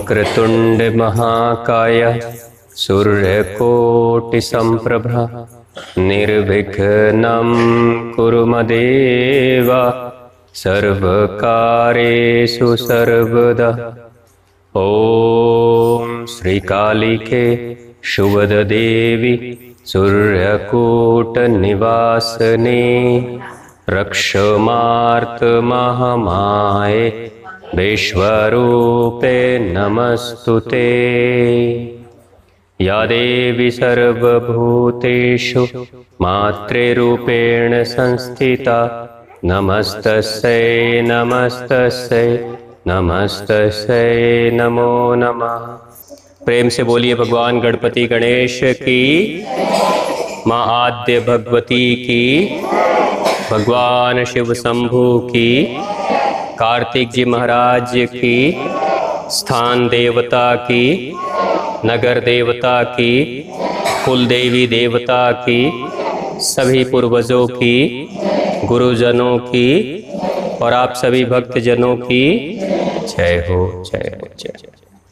वक्रतुण्डमहाकाय सूर्यकोटिसम्प्रभा निर्विघ्नं कुरु मदेव सर्वकारेषु सर्वदा ॐ श्रीकालिके शुभददेवी सूर्यकूटनिवासने रक्षमार्तमहमाय विश्वरूपे नमस्तु ते या देवी सर्वभूतेषु मातृरूपेण संस्थिता नमस्तस्यै नमस्तस्यै नमस्तस्यै नमो नमः प्रेम से बोलिए भगवान गणपति गणेश की माँ आद्य भगवती की भगवान शिव शंभु की कार्तिक जी महाराज की स्थान देवता की नगर देवता की कुल देवी देवता की सभी पूर्वजों की गुरुजनों की और आप सभी भक्तजनों की जय हो जय हो जय हो।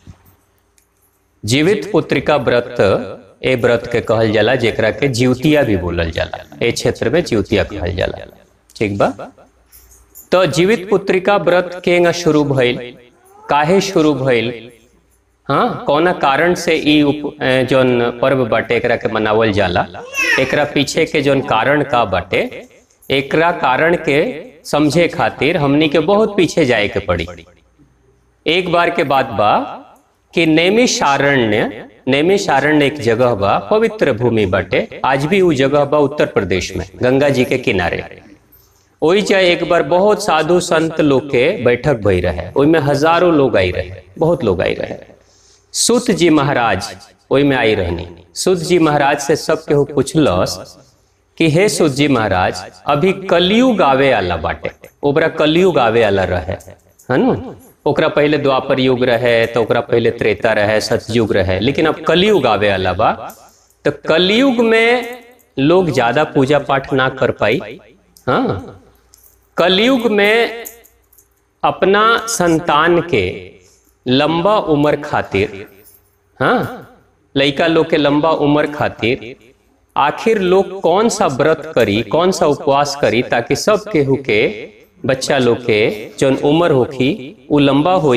जीवित पुत्रिका व्रत ए व्रत के कहल जाला जेकरा के जीवतिया भी बोलल जाला ए क्षेत्र में जीवतिया कहल जाला ठीक बा तो जीवित पुत्रिका व्रत केंगा शुरू भइल काहे शुरू भइल हाँ कौना कारण से ई उप- ए, जौन पर्व बाटे एकरा के मनावल जाला एकरा पीछे के जौन कारण का बाटे एकरा कारण के समझे खातिर हमनी के बहुत पीछे जाए के पड़ी एक बार के बाद बा कि नैमिषारण्य नैमिषारण्य एक जगह बा पवित्र भूमि बाटे आज भी उ जगह बा उत्तर प्रदेश में गंगा जी के किनारे ओई चाहे एक बार बहुत साधु संत लोग के बैठक भई रहे ओई में हजारों लोग आई रहे बहुत लोग आई रहे सुत जी महाराज ओई में आई रहनी सुत जी महाराज से सब केहू पूछलस कि हे सुत जी महाराज अभी कलयुग आवे आला बाटे ओकरा कलयुग आवे आला रहे है नु ओकरा पहले द्वापर युग रहे तो ओकरा पहले त्रेता रहे सतयुग रहे लेकिन अब कलयुग आवे आला बा तो कलयुग में लोग ज्यादा पूजा पाठ ना कर पाई हाँ कलयुग में अपना संतान के लंबा उम्र खातिर हाँ लइका लोग के लंबा उम्र खातिर आखिर लोग कौन सा व्रत करी कौन सा उपवास करी ताकि सब केहू के बच्चा लोग के जौन उम्र होखी उ लंबा होई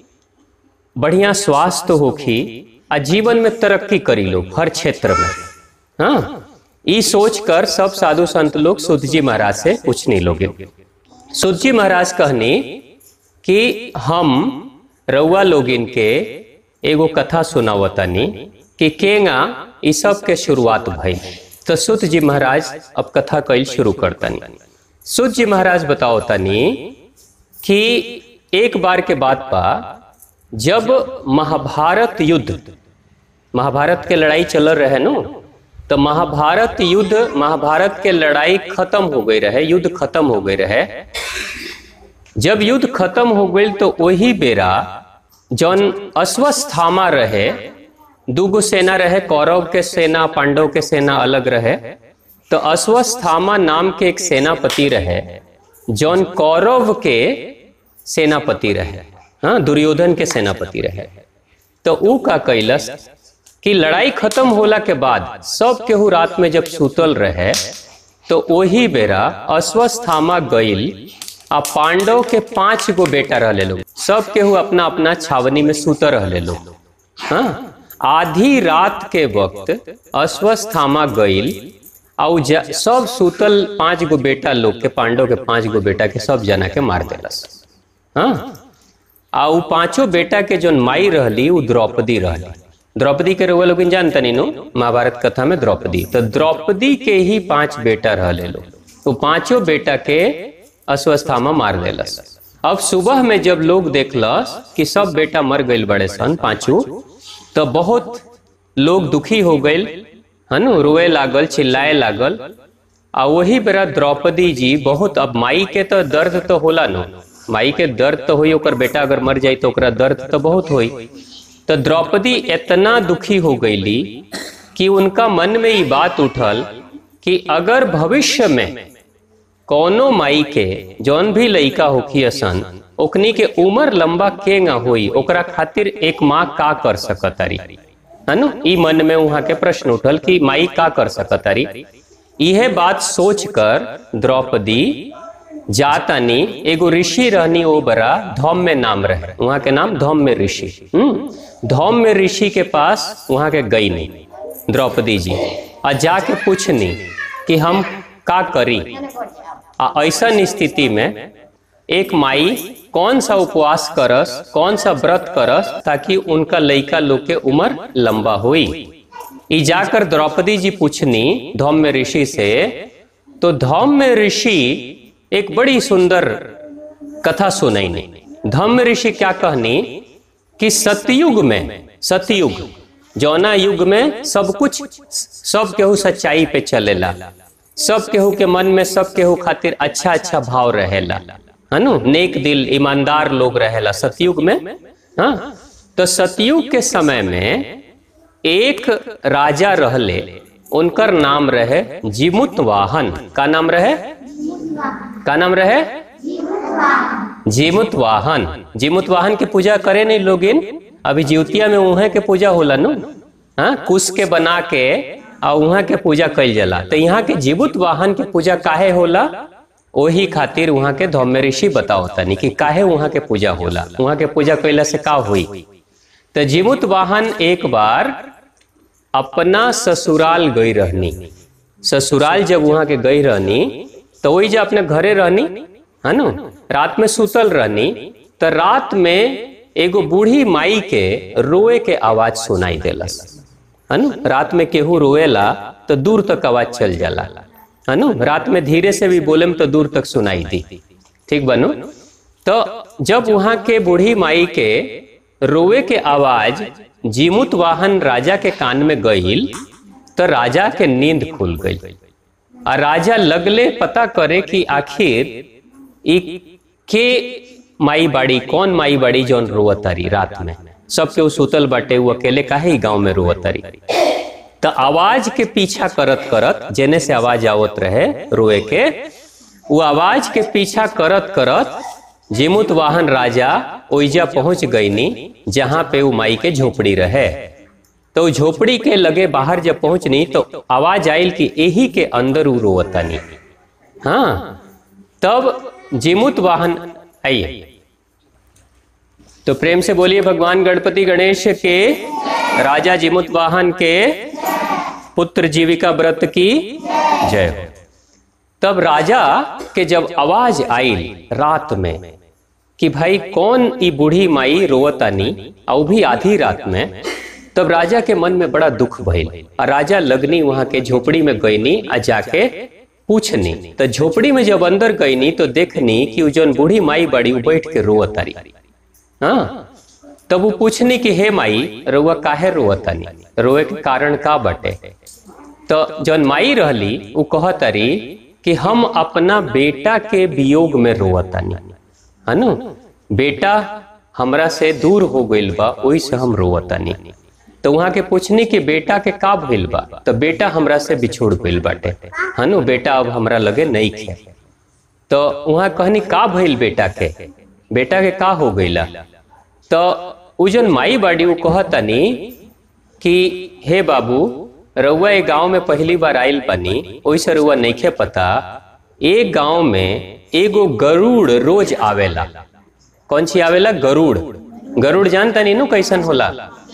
बढ़िया स्वास्थ्य होखी आ जीवन में तरक्की करी लोग हर क्षेत्र में हाँ ई सोच कर सब साधु संत लोग सुध जी महाराज से पूछने लोगे सुध जी महाराज कहनी कि हम रउआ लोगिन के एगो कथा सुनावतनी कि केंगा ई सब के शुरुआत भई तो सुत जी महाराज अब कथा कईल शुरू करतनी सुत जी महाराज बताओ तनी कि एक बार के बाद पा जब महाभारत युद्ध महाभारत के लड़ाई चल रहे नो तो महाभारत युद्ध महाभारत के लड़ाई खत्म हो गई रहे युद्ध खत्म हो गई रहे जब युद्ध खत्म हो गई तो वही बेरा जौन अश्वस्थामा रहे दूगो सेना रहे कौरव के सेना पांडव के सेना अलग रहे तो अश्वस्थामा नाम के एक सेनापति रहे जौन कौरव के सेनापति रहे हाँ दुर्योधन के सेनापति रहे तो ऊ का कैलस कि लड़ाई खत्म होला के बाद सब केहू रात में जब सुतल रहे तो वही बेरा अश्वस्थामा गईल आ पांडव के पांच गो बेटा रहले लोग सब केहू अपना अपना छावनी में सुत रहले लोग हाँ आधी रात के वक्त अश्वस्थामा गईल आउ ज- सब सुतल पांच गो बेटा लोग के पांडव के पांच गो बेटा के सब जना के मार देलस हाँ आ उ पांचों बेटा के जोन माई रहली उ द्रौपदी रहली द्रौपदी के रउआ लोगिन जानतनी नो महाभारत कथा में द्रौपदी तो द्रौपदी के ही पांच बेटा रहले लोग तो पांचों बेटा के अश्वस्थामा मार देलस अब सुबह में जब लोग देखलस कि सब बेटा मर गईल बड़े सन पांचों तो बहुत लोग दुखी हो गईल है नु रोए लागल चिल्लाए लागल आ वही बेरा द्रौपदी जी बहुत अब माई के तो दर्द तो होला नो माई के दर्द तो होई ओकर बेटा अगर मर जाई तो ओकरा दर्द तो बहुत होई तो द्रौपदी इतना दुखी हो गईली कि उनका मन में ये बात उठल कि अगर भविष्य में कौनो माई के जौन भी लइका होखी असन ओकनी के उम्र लंबा के ना होई ओकरा खातिर एक माँ का कर सकतारी है नु ई मन में वहां के प्रश्न उठल कि माई का कर सकतारी यह बात सोच कर द्रौपदी जातानी एगो ऋषि रहनी ओ बरा धौम्य नाम रहे वहां के नाम धौम्य ऋषि हम्म धौम्य ऋषि के पास वहां के गई नहीं द्रौपदी जी आ जाके पूछनी कि हम का करी आ ऐसन स्थिति में एक माई कौन सा उपवास करस कौन सा व्रत करस ताकि उनका लइका लोग के उम्र लंबा हुई ई जाकर द्रौपदी जी पूछनी धौम्य ऋषि से तो धौम्य ऋषि एक बड़ी सुंदर कथा सुनैनी धौम्य ऋषि क्या कहनी कि सतयुग में सतयुग जौना युग में सब कुछ सब केहू सच्चाई पे चलेला सब केहू के मन में सब केहू खातिर अच्छा अच्छा भाव रहेला है नु नेक दिल ईमानदार लोग रहेला सतयुग में हाँ तो सतयुग के समय में एक राजा रहले उनकर नाम रहे जिमुत वाहन का नाम रहे का नाम रहे जीमुत वाहन जीमुत वाहन की पूजा करे नहीं लोगिन अभी जीवतिया में उहे के पूजा होला नु हाँ कुश के बना के आ उहाँ के पूजा कइल जाला तो यहाँ के जीवुत वाहन के पूजा काहे होला ओही खातिर वहाँ के धौम्य ऋषि बताओ तनी कि काहे वहाँ के पूजा होला वहाँ के पूजा कैला से का हुई तो जीवुत वाहन एक बार अपना ससुराल गई रहनी ससुराल जब वहाँ के गई रहनी तो वही जब अपने घरे रहनी है नु रात में सुतल रहनी तो रात में एगो बूढ़ी माई के रोए के आवाज सुनाई देलस है नु रात में केहू रोएला तो दूर तक आवाज चल जाला है नु रात में धीरे से भी बोले तो दूर तक सुनाई दी ठीक बनू तो जब वहां के बूढ़ी माई के रोए के आवाज जीमुत वाहन राजा के कान में गईल तो राजा के नींद खुल गई और राजा लगले पता करे कि आखिर ई के माई बाड़ी कौन माई बाड़ी जौन रोवतारी रात में सबके उ सुतल बाटे वो अकेले काहे गांव में रोवतारी तो आवाज के पीछा करत करत जेने से आवाज आवत रहे रोए के वो आवाज के पीछा करत करत जिमुत वाहन राजा ओइजा पहुंच गईनी जहां पे वो माई के झोपड़ी रहे तो झोपड़ी के लगे बाहर जब पहुंचनी तो आवाज आयल कि यही के अंदर उ रोवतानी हाँ तब जिमुत वाहन आइए तो प्रेम से बोलिए भगवान गणपति गणेश के राजा जिमुत वाहन के पुत्र जीविका व्रत की जय हो तब राजा के जब आवाज आई रात में कि भाई कौन ई बूढ़ी माई रोवतानी और भी आधी रात में तब राजा के मन में बड़ा दुख भइल और राजा लगनी वहां के झोपड़ी में गईनी आ जाके पूछनी तो झोपड़ी में जब अंदर गईनी तो देखनी कि उ जौन बूढ़ी माई बड़ी उ बैठ के रोवतारी हाँ तब वो पूछनी कि हे माई रोआ काहे रोवतानी रोए के कारण का बटे तो जौन माई रहली उ कहतारी कि हम अपना बेटा के वियोग में रोवतानी है नु बेटा हमरा से दूर हो गइल बा ओही से हम रोवतानी तो वहां के पूछनी कि बेटा के का भइल बा तो बेटा हमरा से बिछोड़ गइल बाटे है नु बेटा अब हमरा लगे नहीं खे तो वहां कहनी का भइल बेटा के बेटा के का हो गइला तो उ जन माई बाड़ी उ कहतनी कि हे बाबू रउआ ए गांव में पहली बार आइल बनी ओइसे रउआ नइखे पता एक गांव में एगो गरुड़ रोज आवेला कौन सी आवेला गरुड़ गरुड़ जानता नहीं नु कैसन होला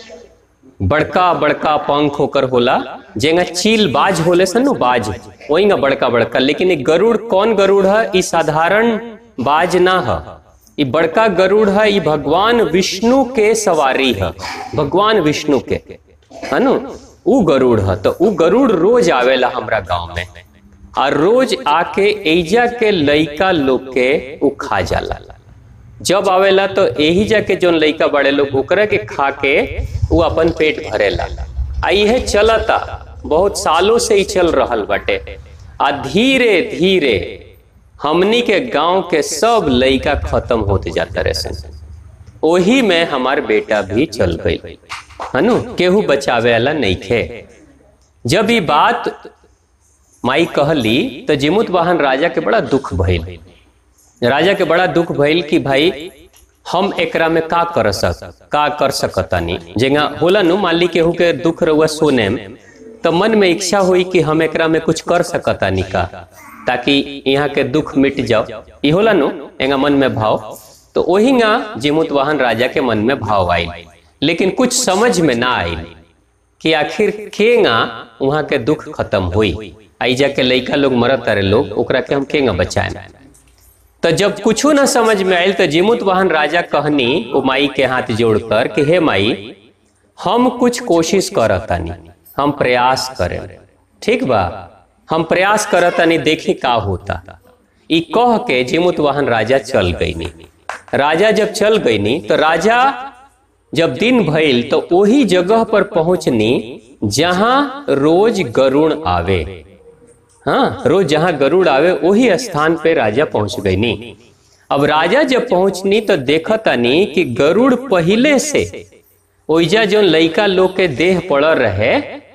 बड़का बड़का पंख होकर होला जेंगा चील बाज होले सन नु बाज वही बड़का बड़का लेकिन एक गरुड़ कौन गरुड़ है ई साधारण बाज ना है ई बड़का गरुड़ है ई भगवान विष्णु के सवारी है भगवान विष्णु के है नु उ गरुड़ है तो उ गरुड़ रोज आवेला हमरा गांव में और रोज आके एजा के लइका लोग के उ खा जाला जब आवेला तो यही जाके जोन लइका बड़े लोग ओकरा के खा के उ अपन पेट भरेला आ इहे चलता बहुत सालों से ही चल रहल बाटे आ धीरे धीरे हमनी के गांव के सब लइका खत्म होते जाता रहे ओही में हमार बेटा भी चल गई है नु केहू बचावे वाला नहीं खे जब ये बात माई कहली तो जिमुत वाहन राजा के बड़ा दुख भइल राजा के बड़ा दुख भइल कि भाई हम एकरा में का कर सक का कर सकतानी जेगा होला नु मान ली केहू के दुख रहुआ सोने में तो मन में इच्छा हुई कि हम एकरा में कुछ कर सकतानी का ताकि यहाँ के दुख मिट जाओ ई होला नु एंगा मन में भाव तो ओहिंगा जिमुत वाहन राजा के मन में भाव आयल लेकिन कुछ समझ में ना आयल कि आखिर केगा वहां के दुख खत्म हुई आई जाके लइका लोग मरत तारे लोग ओकरा के हम केगा बचाए तो जब कुछो ना समझ में आयल तो जिमुत वाहन राजा कहनी वो माई के हाथ जोड़कर कि हे माई हम कुछ कोशिश करतानी हम प्रयास करें ठीक बा हम प्रयास करतानी देखी का होता ई कह के जिमुत वाहन राजा चल गईनी राजा जब चल गईनी तो राजा जब दिन भइल तो वही जगह पर पहुंचनी जहां रोज गरुण आवे हाँ रोज जहां गरुड़ आवे वही स्थान पे राजा पहुंच गईनी अब राजा जब पहुंचनी तो देखतानी कि गरुड़ पहले से ओइजा जो लइका लोग के देह पड़ रहे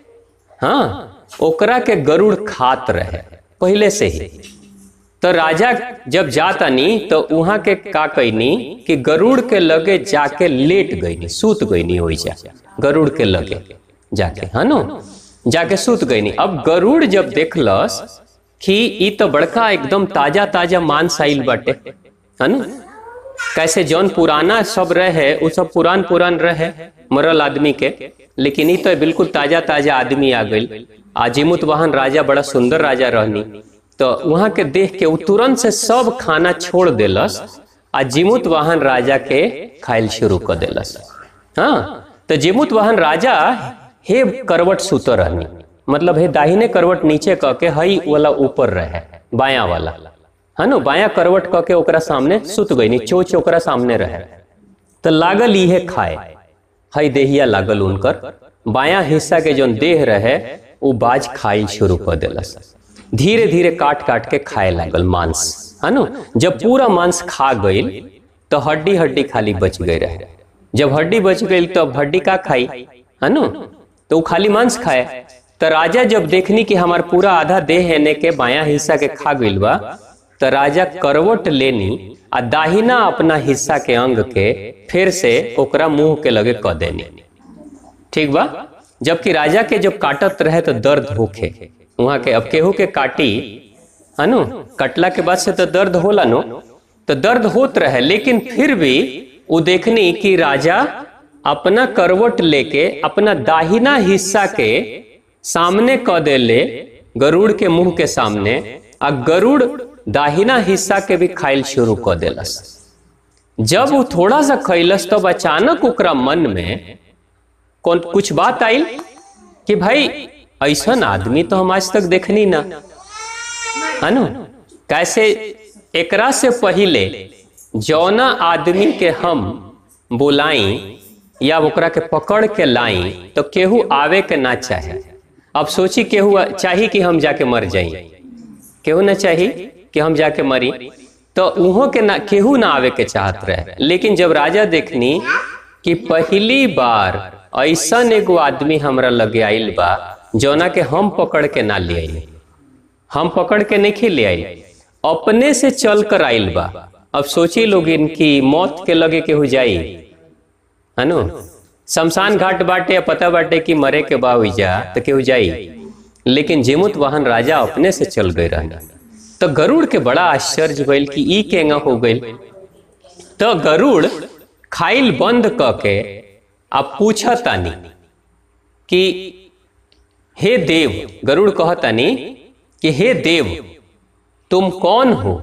हाँ ओकरा के गरुड़ खात रहे पहले से ही तो राजा जब जातानी तो वहां के का कैनी कि गरुड़ के लगे जाके लेट गईनी सूत गईनी ओइजा गरुड़ के लगे जाके है नो जाके सूत गईनी अब गरुड़ जब देखलस कि ई तो बड़का एकदम ताजा ताजा मांस आइल बाटे है नो कैसे जौन पुराना सब रहे वो सब पुरान पुरान रहे मरल आदमी के लेकिन ई तो बिल्कुल ताजा ताजा आदमी आ गई आजिमुत वाहन राजा बड़ा सुंदर राजा रहनी तो वहां के देख के उ तुरंत से सब खाना छोड़ देलस आ जिमुत वाहन राजा के खाइल शुरू कर देलस हाँ तो जिमुत वाहन राजा हे करवट सुत रहनी मतलब हे दाहिने करवट नीचे क के हई वाला ऊपर रहे बाया वाला है नो बाया करवट क के ओकरा सामने सुत गई चोच ओकरा सामने रहे तो लागल इहे खाए हई देहिया लागल उनकर बाया हिस्सा के जो देह रहे वो बाज खाइल शुरू कर देलस धीरे धीरे काट काट के खाए लागल मांस है नो जब पूरा मांस खा गईल तो हड्डी हड्डी खाली बच गई रहे जब हड्डी बच गई तो अब हड्डी का खाई है नो तो वो खाली मांस खाए तो राजा जब देखनी कि हमार पूरा आधा देह एने के बाया हिस्सा के खा गईल बा तो राजा करवट लेनी आ दाहिना अपना हिस्सा के अंग के फिर से ओकरा मुंह के लगे क देनी ठीक बा जबकि राजा के जब काटत रहे तो दर्द होखे वहां के अब केहू के काटी है नो कटला के बाद से तो दर्द होला नो तो दर्द होत रहे लेकिन फिर भी वो देखनी कि राजा अपना करवट लेके अपना दाहिना हिस्सा के सामने क देले गरुड़ के मुंह के सामने आ गरुड़ दाहिना हिस्सा के भी खाइल शुरू क देलस जब वो थोड़ा सा खैलस तब अचानक ओकरा मन में कौन कुछ बात आई कि भाई ऐसा आदमी तो हम आज तक देखनी ना है नो कैसे एकरा से पहले जौना आदमी के हम बुलाई या ओकरा के पकड़ के लाई तो केहू आवे के ना चाहे अब सोची केहू चाही कि हम जाके मर जाई केहू ना चाही कि हम जाके मरी तो उहों के ना केहू ना आवे के चाहत रहे लेकिन जब राजा देखनी कि पहली बार ऐसा एगो आदमी हमरा लगे आइल बा जौना के हम पकड़ के ना ले आइल हम पकड़ के नहीं ले आइल अपने से चल कर आइल बा अब सोची लोग इनकी मौत के लगे केहू जाई है नो शमशान घाट बाटे पता बाटे कि मरे के बा जा तो केहू जाई लेकिन जिमुत वाहन राजा अपने से चल गए रहना तो गरुड़ के बड़ा आश्चर्य भइल कि ई केंगा हो गई तो गरुड़ खाइल बंद क के अब पूछतानी कि हे देव गरुड़ कहतानी कि हे देव तुम कौन हो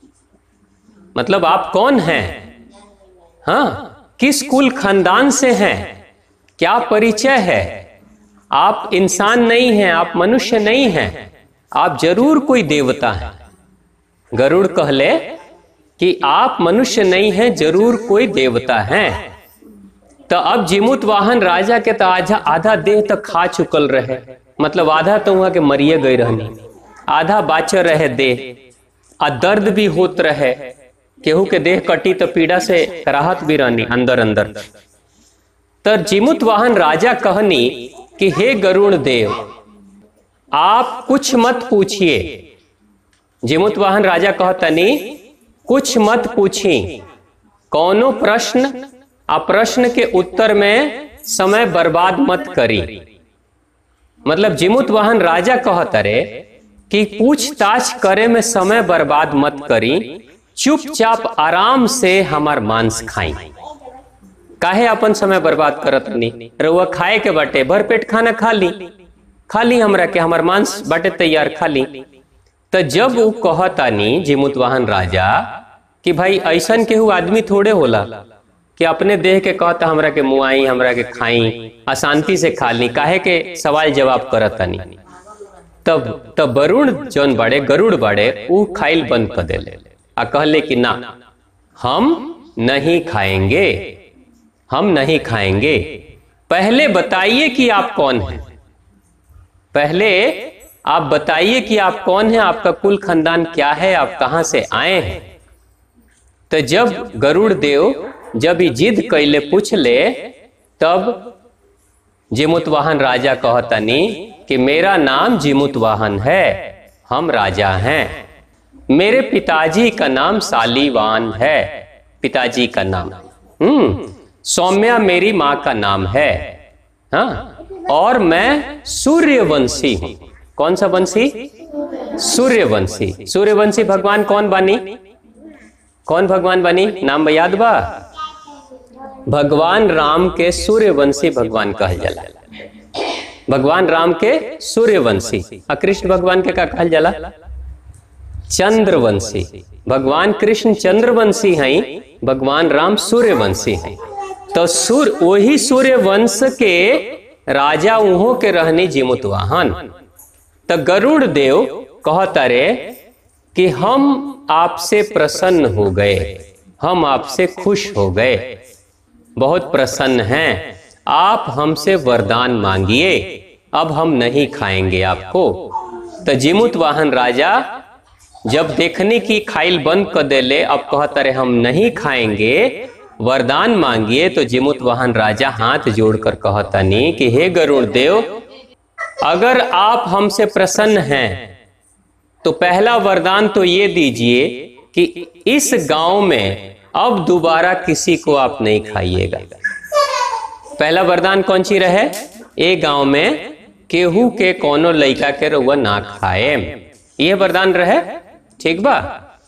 मतलब आप कौन हैं हाँ किस कुल खानदान से हैं क्या परिचय है आप इंसान नहीं हैं आप मनुष्य नहीं हैं आप जरूर कोई देवता हैं गरुड़ कहले कि आप मनुष्य नहीं हैं जरूर कोई देवता हैं तो अब जिमुत वाहन राजा के तो आधा आधा देह तक खा चुकल रहे मतलब आधा तो वहां के मरिए गई रहनी आधा बाचर रहे देह आ दर्द भी होत रहे केहू के देह कटी तो पीड़ा से राहत भी रहनी अंदर अंदर तो जिमुत वाहन राजा कहनी कि हे गरुण देव आप कुछ मत पूछिए जिमुत वाहन राजा कहतनी कुछ मत पूछी कौनो प्रश्न आ प्रश्न के उत्तर में समय बर्बाद मत करी मतलब जिमुत वाहन राजा कहतरे कि पूछताछ करे में समय बर्बाद मत करी चुपचाप आराम से हमार मांस खाई काहे अपन समय बर्बाद करत नहीं रउआ खाए के बाटे भर पेट खाना खा ली खा ली हमरा के हमार मांस बाटे तैयार खा ली तो जब वो कहतानी जिमुत वाहन राजा कि भाई ऐसन केहू आदमी थोड़े होला कि अपने देह के कहता हमरा के मुआई हमरा के खाई अशांति से खा ली काहे के सवाल जवाब करतानी तब तब वरुण जौन बड़े गरुड़ बड़े ऊ खाइल बंद कर देले आ कहले कि ना हम नहीं खाएंगे हम नहीं खाएंगे पहले बताइए कि आप कौन हैं पहले आप बताइए कि आप कौन हैं आपका कुल खानदान क्या है आप कहां से आए हैं तो जब गरुड़ देव जब ये जिद कैले पूछ ले तब जिमुतवाहन राजा कहतनी कि मेरा नाम जिमुतवाहन है हम राजा हैं मेरे पिताजी का नाम सालीवान है पिताजी का नाम हम्म सौम्या मेरी माँ का नाम है हाँ और मैं सूर्यवंशी हूं कौन सा वंशी सूर्यवंशी सूर्यवंशी भगवान कौन बानी कौन भगवान बनी नाम याद बा भगवान राम के सूर्यवंशी भगवान कहल जाला भगवान राम के सूर्यवंशी आ कृष्ण भगवान के का कहल जाला चंद्रवंशी भगवान कृष्ण चंद्रवंशी हैं भगवान राम सूर्यवंशी हैं तो सूर्य वही सूर्यवंश के राजा उहों के रहनी जिमुतवाहन तो गरुड़ देव कहता रे कि हम आपसे प्रसन्न हो गए हम आपसे खुश हो गए बहुत प्रसन्न हैं आप हमसे वरदान मांगिए अब हम नहीं खाएंगे आपको तो जिमुत वाहन राजा जब देखने की खाइल बंद कर देले अब कहता रहे हम नहीं खाएंगे वरदान मांगिए तो जिमुत वाहन राजा हाथ जोड़कर कहता नहीं कि हे गरुड़ देव अगर आप हमसे प्रसन्न हैं तो पहला वरदान तो ये दीजिए कि इस गांव में अब दोबारा किसी को आप नहीं खाइएगा पहला वरदान कौन सी रहे ए गांव में केहू के कोनो लइका के रउआ ना खाए ये वरदान रहे ठीक बा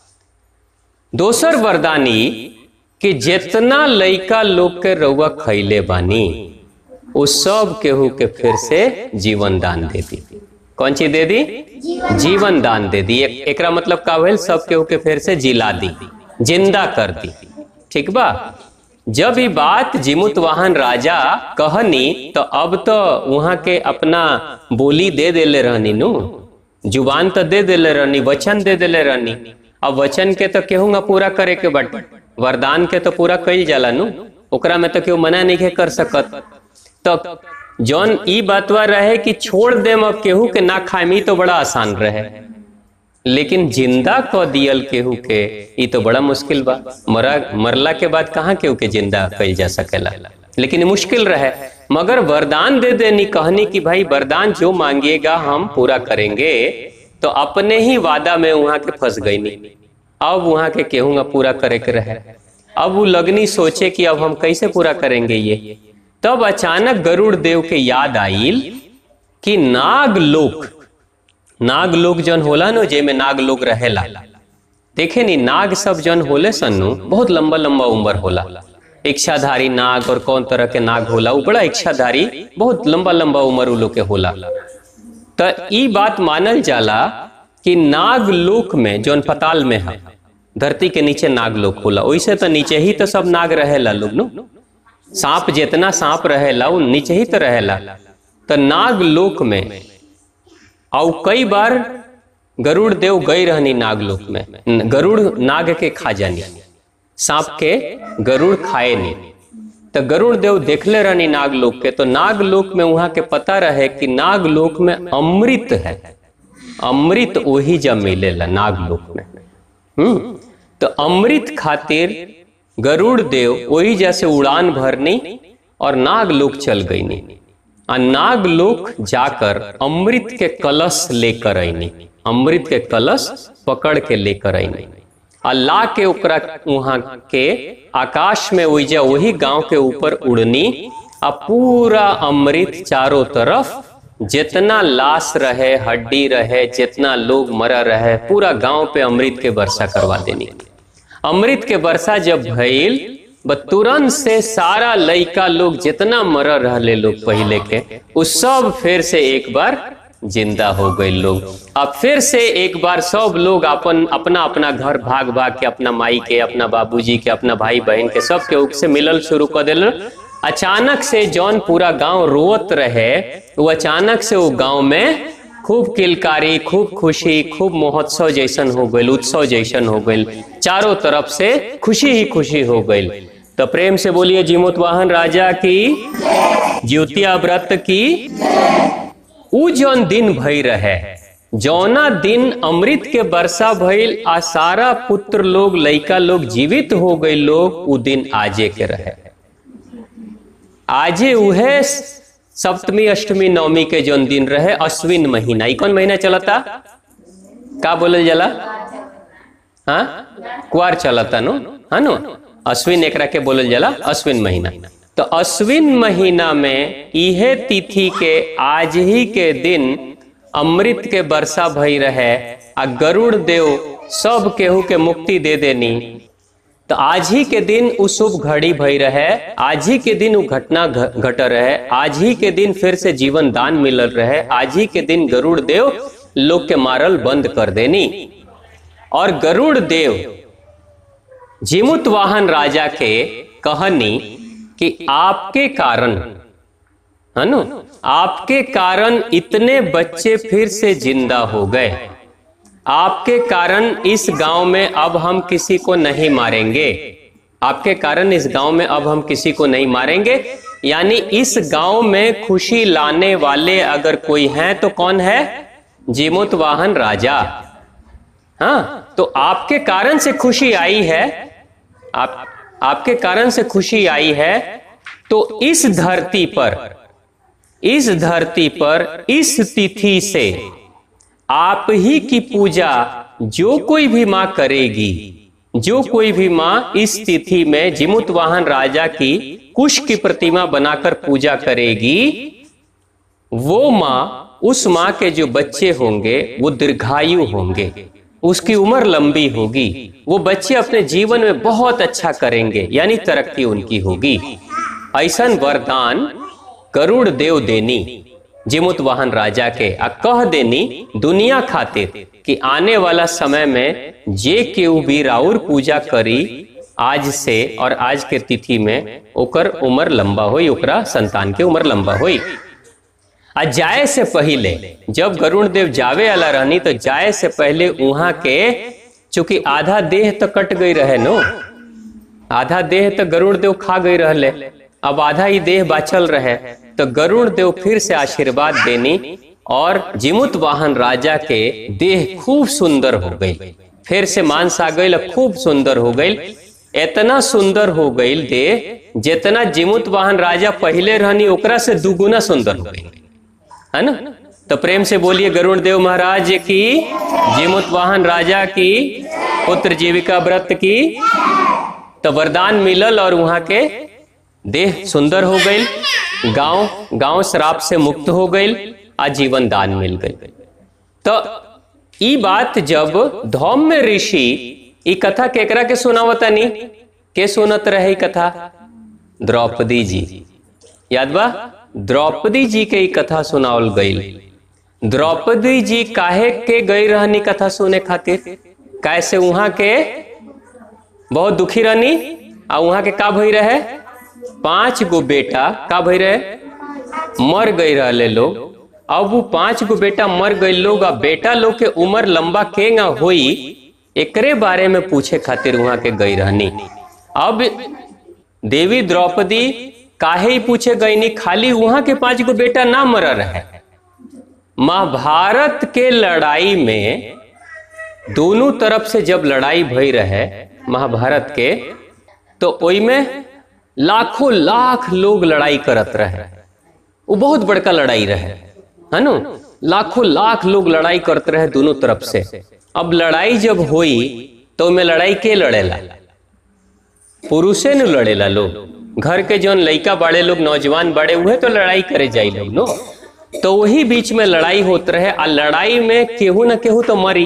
दोसर वरदान ई कि जितना लइका लोग के रउआ खैले बानी वो सब केहू के फिर से जीवन दान दे दी कौन चीज दे दी जीवन दान दे दी एक, एकरा मतलब का भेल सब केहू के फिर से जिला दी जिंदा कर दी ठीक बा जब ये बात जिमुत वाहन राजा कहनी तो अब तो वहां के अपना बोली दे देले रहनी नु जुबान तो दे देले रहनी वचन दे देले रहनी अब वचन के तो केहू ना पूरा करे के बट वरदान के तो पूरा कईल जाला नु ओकरा में तो केहू मना नहीं कर सकत तो जौन ई बातवा रहे कि छोड़ दे अब केहू के ना खामी तो बड़ा आसान रहे लेकिन जिंदा क दियल केहू के ई तो बड़ा मुश्किल बा मरा मरला के बाद कहाँ केहू के जिंदा कईल जा सकेला लेकिन ये मुश्किल रहे मगर वरदान दे देनी कहनी कि भाई वरदान जो मांगिएगा हम पूरा करेंगे तो अपने ही वादा में वहां के फंस गई नहीं अब वहां के केहूंगा पूरा करे के रहे अब वो लगनी सोचे कि अब हम कैसे पूरा करेंगे ये तब अचानक गरुड़ देव के याद आइल कि नाग लोक नाग लोक जन होला नो जे में नाग लोग रहेला देखे नी नाग सब जन होले सन्नु बहुत लंबा लंबा उम्र होला इच्छाधारी नाग और कौन तरह के नाग होला वो बड़ा इच्छाधारी बहुत लंबा लंबा उम्र उ लोग के होला तो ई बात मानल जाला कि नाग लोक में जौन पताल में है धरती के नीचे नाग लोक होला वैसे तो नीचे ही तो सब नाग रहेला लोग नो सांप जितना सांप रहेला वो नीचे ही तो रहेला तो नाग लोक में और कई बार गरुड़ देव गई रहनी नागलोक में गरुड़ नाग के खा जानी सांप के गरुड़ खाए नहीं तो गरुड़ देव देखले रहनी नागलोक के तो नागलोक में वहां के पता रहे कि नागलोक में अमृत है अमृत वही जब मिलेला नागलोक में हम्म तो अमृत खातिर गरुड़ देव वही जैसे उड़ान भरनी और नागलोक चल गई नहीं आ नागलोक जाकर अमृत के कलश लेकर आईनी अमृत के कलश पकड़ के लेकर आईनी आ ला के ओकरा वहां के आकाश में ओइजा वही गांव के ऊपर उड़नी आ पूरा अमृत चारों तरफ जितना लाश रहे हड्डी रहे जितना लोग मरा रहे पूरा गांव पे अमृत के वर्षा करवा देनी अमृत के वर्षा जब भइल ब तुरंत से सारा लइका लोग जितना मर रहले लोग पहले के उ सब फिर से एक बार जिंदा हो गए लोग अब फिर से एक बार सब लोग अपन अपना अपना घर भाग भाग के अपना माई के अपना बाबूजी के अपना भाई बहन के सब के उक से मिलल शुरू कर दिल अचानक से जौन पूरा गांव रोवत रहे वो अचानक से वो गांव में खूब किलकारी खूब खुशी खूब महोत्सव जैसन हो गई उत्सव जैसन हो गई चारों तरफ से खुशी ही खुशी हो गई तो प्रेम से बोलिए जीमोत वाहन राजा की ज्योतिया व्रत की उ जौन दिन भई रहे जौना दिन अमृत के वर्षा भइल आ सारा पुत्र लोग लइका लोग जीवित हो गए लोग उ दिन आजे के रहे आजे उहे सप्तमी अष्टमी नवमी के जौन दिन रहे अश्विन महीना ई कौन महीना चलता का बोलल जाला हाँ कुआर चलता नो है नो अश्विन एकरा के बोलल जाला अश्विन महीना तो अश्विन महीना में इहे तिथि के आज ही के दिन अमृत के वर्षा भई रहे आ गरुड़ देव सब केहू के मुक्ति दे देनी तो आज ही के दिन उ शुभ घड़ी भई रहे आज ही के दिन उ घटना घ- घट रहे आज ही के दिन फिर से जीवन दान मिलल रहे आज ही के दिन गरुड़ देव लोग के मारल बंद कर देनी और गरुड़ देव जीमुत वाहन राजा के कहनी कि आपके कारण है नो आपके कारण इतने बच्चे फिर से जिंदा हो गए आपके कारण इस गांव में अब हम किसी को नहीं मारेंगे आपके कारण इस गांव में अब हम किसी को नहीं मारेंगे यानी इस गांव में खुशी लाने वाले अगर कोई हैं तो कौन है जीमुत वाहन राजा हाँ तो आपके कारण से खुशी आई है आप आपके कारण से खुशी आई है तो इस धरती पर इस धरती पर इस तिथि से आप ही की पूजा जो कोई भी माँ करेगी जो कोई भी माँ इस तिथि में जिमुत वाहन राजा की कुश की प्रतिमा बनाकर पूजा करेगी वो माँ उस माँ के जो बच्चे होंगे वो दीर्घायु होंगे उसकी उम्र लंबी होगी वो बच्चे अपने जीवन में बहुत अच्छा करेंगे यानी तरक्की उनकी होगी ऐसा वरदान करुण देव देनी जिमुत वाहन राजा के आ कह देनी दुनिया खातिर कि आने वाला समय में जे केहू भी राउर पूजा करी आज से और आज के तिथि में ओकर उम्र लंबा होई ओकरा संतान के उम्र लंबा होई आ जाए से पहले जब गरुण देव जावे वाला रहनी तो जाए से पहले वहां के चूंकि आधा देह तो कट गई रहे नो आधा देह तो गरुड़ देव खा गई रहले अब आधा ही देह बाचल रहे तो गरुड़ देव फिर से आशीर्वाद देनी और जिमुत वाहन राजा के देह खूब सुंदर हो गई फिर से मांस आ गई खूब सुंदर हो गई इतना सुंदर हो गई देह जितना जिमुत वाहन राजा पहले रहनी ओकरा से दुगुना सुंदर हो गई है ना तो प्रेम से बोलिए गरुड़ देव महाराज की जिमुत वाहन राजा की पुत्र जीविका व्रत की तो वरदान मिलल और वहां के देह सुंदर हो गई गांव गांव श्राप से मुक्त हो गई आजीवन दान मिल गई तो ई बात जब धौम्य ऋषि ई कथा केकरा के सुनावता नहीं के सुनत रहे ई कथा द्रौपदी जी याद बा द्रौपदी जी के ई कथा सुनावल गई द्रौपदी जी काहे के गई रहनी कथा सुने खातिर कैसे वहां के बहुत दुखी रहनी आ वहां के का भई रहे पांच गो बेटा का भई रहे मर गई रहले लोग अब वो पांच गो बेटा मर गए लोग आ बेटा लोग के उम्र लंबा केंगा होई एकरे बारे में पूछे खातिर वहां के गई रहनी अब देवी द्रौपदी काहे ही पूछे गई नहीं खाली वहां के पांच गो बेटा ना मर रहे महाभारत के लड़ाई में दोनों तरफ से जब लड़ाई भई रहे महाभारत के तो ओई में लाखों लाख लोग लड़ाई करत रहे वो बहुत बड़का लड़ाई रहे है नो लाखों लाख लोग लड़ाई करते रहे दोनों तरफ से अब लड़ाई जब हुई तो में लड़ाई के लड़ेला पुरुषे न लड़ेला लोग घर के जौन लइका बड़े लोग नौजवान बड़े हुए तो लड़ाई करे जाई लोग नो तो वही बीच में लड़ाई होत रहे आ लड़ाई में केहू न केहू तो मरी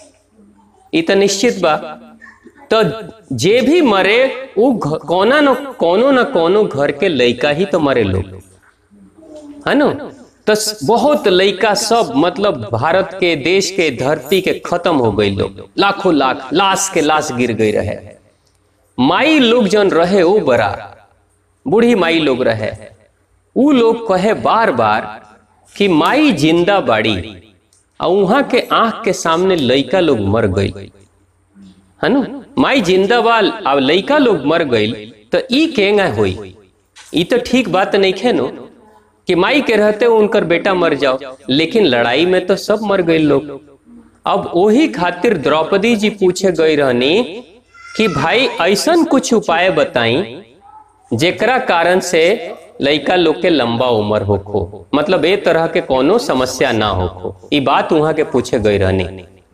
ई तो निश्चित बा तो जे भी मरे वो घ- कोना न कोनो न कोनो घर के लइका ही तो मरे लोग है नो तो स- बहुत लइका सब मतलब भारत के देश के धरती के खत्म हो गई लोग लाखों लाख लाश के लाश गिर गई रहे माई लोग जन रहे वो बड़ा बूढ़ी माई लोग रहे ऊ लोग कहे बार बार कि माई जिंदा बाड़ी और वहां के आंख के सामने लइका लोग मर गई है नु माई जिंदा बाल अब लइका लोग मर गई तो ई केंगा होई ई तो ठीक बात नहीं खे नो कि माई के रहते उनकर बेटा मर जाओ लेकिन लड़ाई में तो सब मर गए लोग अब वही खातिर द्रौपदी जी पूछे गई रहनी कि भाई ऐसन कुछ उपाय बताई जेकरा कारण से लइका लोग के लंबा उम्र होखो मतलब ए तरह के कोनो समस्या ना होखो ई बात वहां के पूछे गई रहनी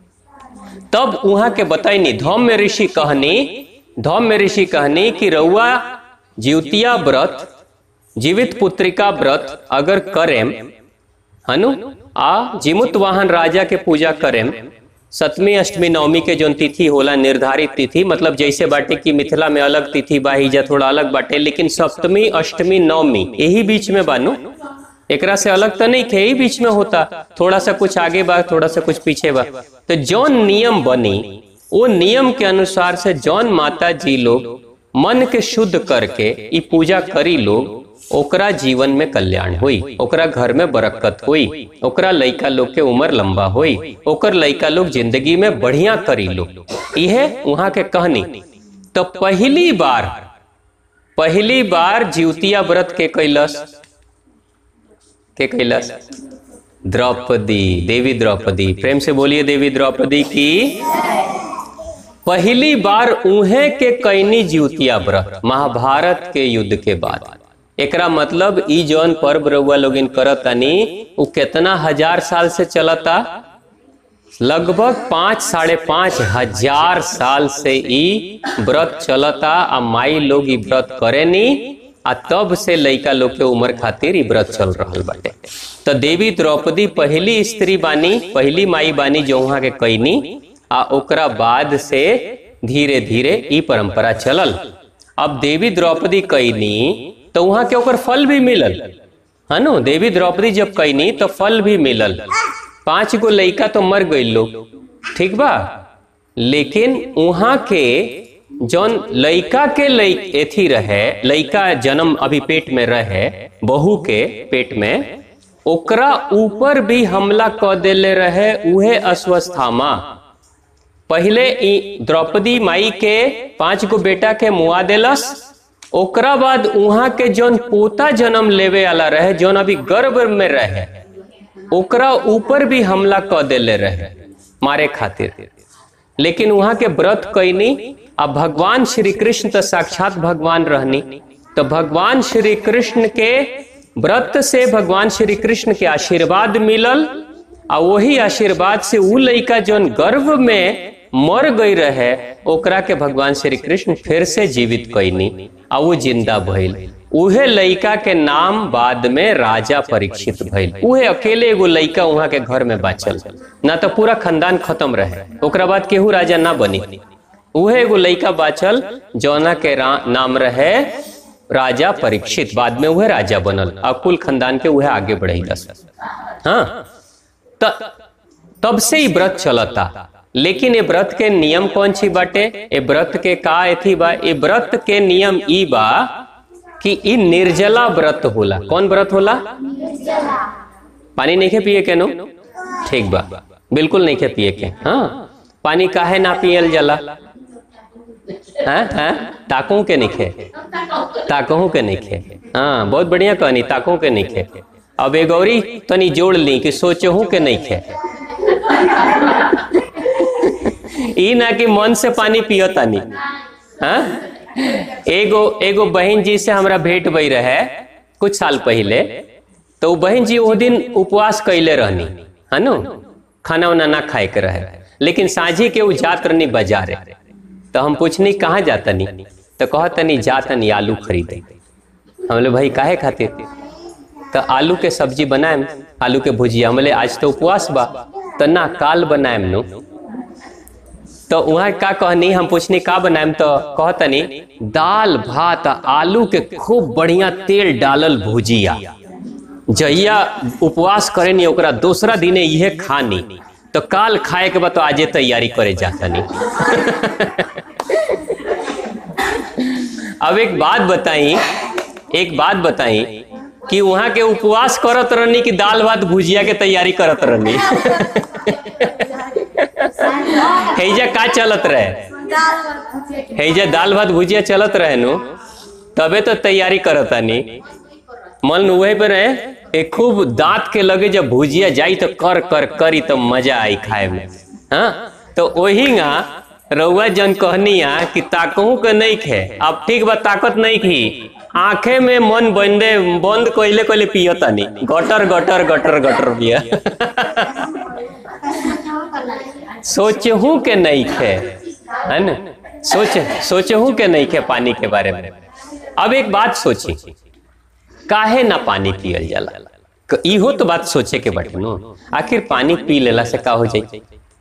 तब वहां के बताइनी धौम्य ऋषि कहनी धौम्य ऋषि कहनी कि रउआ जीवतिया व्रत जीवित पुत्रिका व्रत अगर करेम हनु आ जीमुत वाहन राजा के पूजा करेम सतमी अष्टमी नवमी के जो तिथि होला निर्धारित तिथि मतलब जैसे बाटे कि मिथिला में अलग तिथि बा हिजा थोड़ा अलग बाटे लेकिन सप्तमी अष्टमी नवमी यही बीच में बानू एकरा से अलग तो नहीं थे यही बीच में होता थोड़ा सा कुछ आगे बा थोड़ा सा कुछ पीछे बा तो जौन नियम बनी वो नियम के अनुसार से जौन माता जी लोग मन के शुद्ध करके ई पूजा करी लोग ओकरा जीवन में कल्याण हुई ओकरा घर में बरकत हुई ओकरा लइका लोग के उम्र लंबा हुई ओकर लइका लोग जिंदगी में बढ़िया करी लो यह वहां के कहनी तो पहली बार पहली बार जीवतिया व्रत के कैलस के कैलस द्रौपदी देवी द्रौपदी प्रेम से बोलिए देवी द्रौपदी की पहली बार उहे के कैनी जीवतिया व्रत महाभारत के युद्ध के बाद एकरा मतलब ई जौन पर्व रउआ लोगिन करतानी उ केतना हजार साल से चलता लगभग पांच साढ़े पांच हजार साल से ई व्रत चलता आ माई लोग ई व्रत करेनी आ तब से लइका लोग के उम्र खातिर ई व्रत चल रहल बाटे तो देवी द्रौपदी पहली स्त्री बानी पहली माई बानी जो वहां के कैनी आ ओकरा बाद से धीरे धीरे ई परंपरा चलल अब देवी द्रौपदी कैनी तो वहां के ओकर फल भी मिलल है नो देवी द्रौपदी जब कैनी तो फल भी मिलल पांच गो लइका तो मर गई लोग ठीक बा लेकिन वहां के जौन लइका के लइ एथी रहे लइका जन्म अभी पेट में रहे बहू के पेट में ओकरा ऊपर भी हमला क देले रहे उहे अस्वस्थामा पहले ई द्रौपदी माई के पांच गो बेटा के मुआ देलस ओकरा बाद उहाँ के जौन पोता जन्म लेवे वाला रहे जौन अभी गर्भ में रहे ओकरा ऊपर भी हमला क देले रहे मारे खातिर लेकिन वहां के व्रत कैनी आ भगवान श्री कृष्ण तो साक्षात भगवान रहनी तो भगवान श्री कृष्ण के व्रत से भगवान श्री कृष्ण के आशीर्वाद मिलल आ वही आशीर्वाद से उ लइका जौन गर्भ में मर गई रहे ओकरा के भगवान श्री कृष्ण फिर से जीवित कैनी आ वो जिंदा भइल उहे लइका के नाम बाद में राजा परीक्षित भइल उहे अकेले एगो लइका वहां के घर में बाचल ना तो पूरा खानदान खत्म रहे ओकरा बाद केहू राजा ना बनी उहे एगो लइका बाचल जौना के रा- नाम रहे राजा परीक्षित बाद में वह राजा बनल आ कुल खानदान के वह आगे बढ़ेलस हाँ त तब से ही व्रत चलता लेकिन ये व्रत के नियम कौन सी बाटे ये व्रत के का एथी बा ये व्रत के नियम ई बा कि ई निर्जला व्रत होला कौन व्रत होला पानी नहीं के पिए के नो ठीक बा बिल्कुल नहीं के पिए के हाँ पानी काहे ना पियल जाला हाँ हाँ ताकों के निखे ताकों के निखे हाँ बहुत बढ़िया कहनी ताकों के निखे अब ए गौरी तनी जोड़ ली कि सोचहूं के नहीं खे ई ना कि मन से पानी पियो तानी हाँ एगो एगो बहन जी से हमरा भेंट भई रहे कुछ साल पहले तो वो बहन जी वो दिन उपवास कैले रहनी है नु खाना उना ना खाए के रहे लेकिन साझी के वो जात रहनी बाजारे तो हम पूछनी कहाँ जातनी तो कहतनी जातनी आलू खरीदे हम बोले भाई काहे खातिर तो आलू के सब्जी बनाएम आलू के भुजिया हम बोले आज तो उपवास बा तो ना काल बनाएम नु तो वहाँ का कहनी हम पूछनी का बनाएम तो कहतनी दाल भात आ आलू के खूब बढ़िया तेल डालल भुजिया जहिया उपवास करे नी ओकरा दूसरा दिने इहे खानी तो काल खाए के बाद तो आजे तैयारी करे जातनी अब एक बात बताई एक बात बताई कि वहां के उपवास करत रहनी कि दाल भात भुजिया के तैयारी करत रहनी हैजा का चलत रहे हैजा दाल भात भुजिया चलत रहे नु तबे तो तैयारी करत आनी मन वही पे रहे ए खूब दांत के लगे जब भुजिया जाई तो कर कर करी तो मजा आई खाए में हाँ तो वही ना रउआ जन कहनिया कि ताकहू के नहीं खे अब ठीक बा ताकत नहीं खी आंखे में मन बंदे बंद कइले कइले पियतानी गटर गटर गटर गटर पिया सोचहू के नहीं खे है न सोच सोचहू के नहीं खे पानी के बारे में अब एक बात सोची काहे ना पानी पियल जाला क- इहो तो बात सोचे के बाटे नो आखिर पानी पी लेला से का हो जाई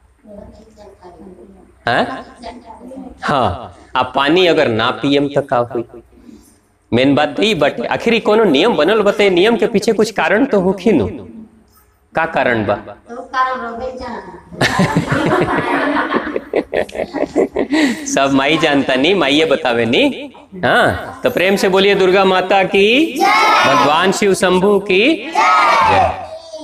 हैं हाँ अब पानी अगर ना पियम तो का हुई मेन बात तो ई बाटे आखिर ई कोनो नियम बनल बते नियम के पीछे कुछ कारण तो होखी नु का कारण बा तो कारण रोबे जाना सब माई जानता नहीं माइये बतावे नहीं हाँ तो प्रेम से बोलिए दुर्गा माता की भगवान शिव शंभू की जय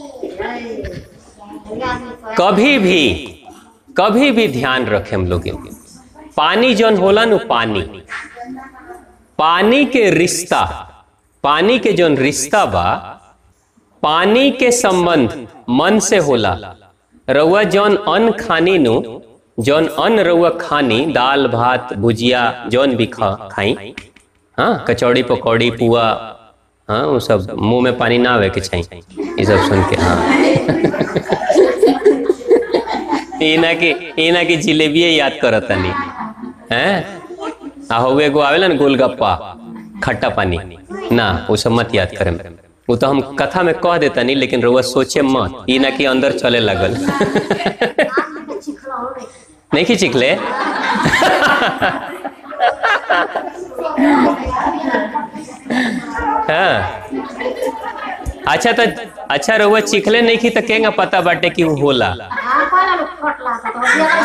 कभी भी कभी भी ध्यान रखे हम लोग पानी जौन होला नु पानी पानी के रिश्ता पानी के जौन रिश्ता बा पानी के संबंध मन से होला रउआ जौन अन्न खानी नु जौन अन्न रउआ खानी दाल भात भुजिया जौन भी खा खाई हाँ कचौड़ी पकौड़ी पुआ हाँ वो सब मुंह में पानी ना आवे के चाहिए ये सब सुन के हाँ इना की इना की जिलेबिया याद करत तनी हैं आ हो एगो आवेला ना गोलगप्पा खट्टा पानी ना वो सब मत याद करे वो तो हम कथा में कह देता नहीं लेकिन रउआ सोचे मत ई ना कि अंदर चले लगल चिखला हो रे नहीं कि चिखले हाँ अच्छा तो अच्छा रउआ चिखले नहीं की तो केगा पता बाटे कि वो होला हां कोना लोग फटला तो दिया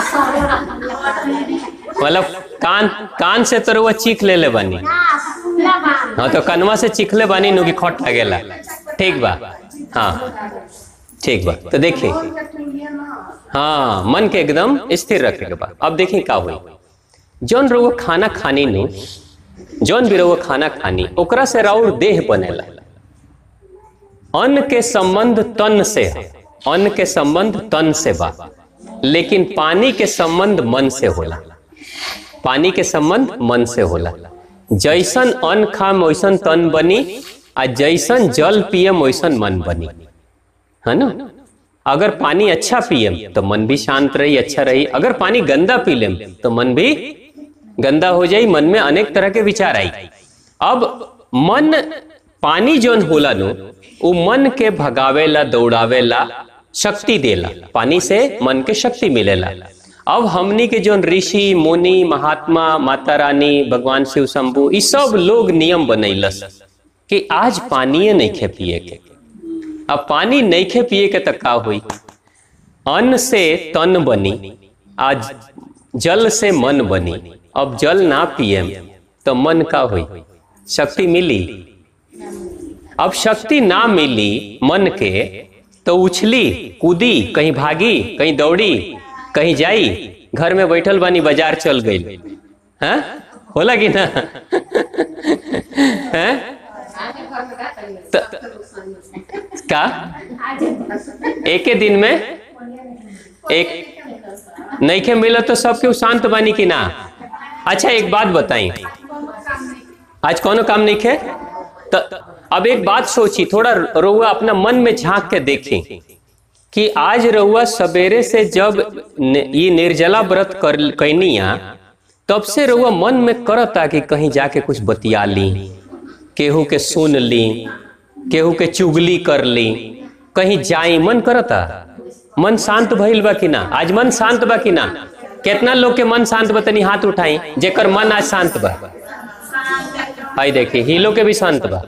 सो मतलब कान कान से तो रउआ चीख ले ले बानी ना सुनला बा हाँ तो कनवा से चिखले बानी नु की खट लगेला ठीक बा हाँ ठीक बा तो देखिए हाँ मन के एकदम स्थिर रखे के बा अब देखिए का हुई जौन रउआ खाना खानी नु जौन भी रउआ खाना खानी ओकरा से राउर देह बनेला अन्न के संबंध तन से है अन्न के संबंध तन से बा लेकिन पानी के संबंध मन से होला पानी के संबंध मन से होला जैसन अन्न खाम वैसन तन बनी आ जैसन जल पियम वैसन मन बनी है ना अगर पानी अच्छा पियम तो मन भी शांत रही अच्छा रही अगर पानी गंदा पी लेम तो मन भी गंदा हो जाई मन में अनेक तरह के विचार आई अब मन पानी जौन होला नु उ मन के भगावेला दौड़ावेला शक्ति देला पानी से मन के शक्ति मिलेला अब हमनी के जौन ऋषि मुनि महात्मा माता रानी भगवान शिव शंभु ई सब लोग नियम बनैलस कि आज पानिए नहीं खे पिए के अब पानी नहीं खे पिए के तो का हुई अन्न से तन बनी आज जल से मन बनी अब जल ना पिए तो मन का हुई शक्ति मिली अब शक्ति ना मिली मन के तो उछली कूदी कहीं भागी कहीं दौड़ी कहीं जाई घर में बैठल बानी बाजार चल गई हैं होला कि ना हैं त- का एके दिन में एक नईखे मिला तो सब केहू शांत बानी कि ना अच्छा एक बात बताई आज कोनो काम नहीं खे तो अब एक बात सोची थोड़ा रउआ अपना मन में झांक के देखी कि आज रउआ सवेरे से जब न- ये निर्जला व्रत कर कैनिया तब से रउआ मन में करता कि कहीं जाके कुछ बतिया ली केहू के सुन ली केहू के चुगली कर ली कहीं जाई मन करता मन शांत भइल बा कि ना आज मन शांत बा कि ना कितना लोग के मन शांत बा तनी हाथ उठाई जेकर मन आज शांत बा आई देखी हीलो के भी शांत बा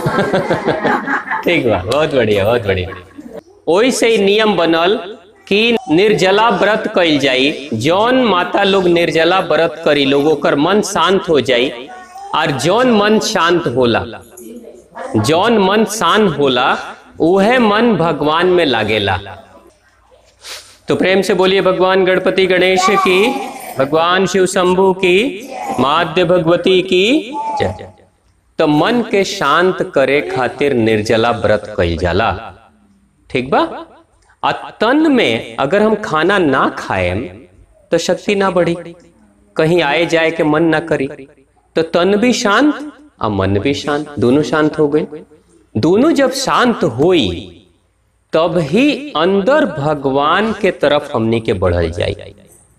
ठीक बा बहुत बढ़िया बहुत बढ़िया ओई से ही नियम बनल कि निर्जला व्रत कइल जाई जौन माता लोग निर्जला व्रत करी लोग ओकर मन शांत हो जाई और जौन मन शांत होला जौन मन शांत होला उहे मन भगवान में लागेला तो प्रेम से बोलिए भगवान गणपति गणेश की भगवान शिव शंभु की माध्य भगवती की जय तो मन के शांत करे खातिर निर्जला व्रत कइल जाला ठीक बा आ तन में अगर हम खाना ना खाएम तो शक्ति ना बढ़ी कहीं आए जाए के मन ना करी तो तन भी शांत और मन भी शांत दोनों शांत हो गए दोनों जब शांत होई तब ही अंदर भगवान के तरफ हमनी के बढ़ल जाई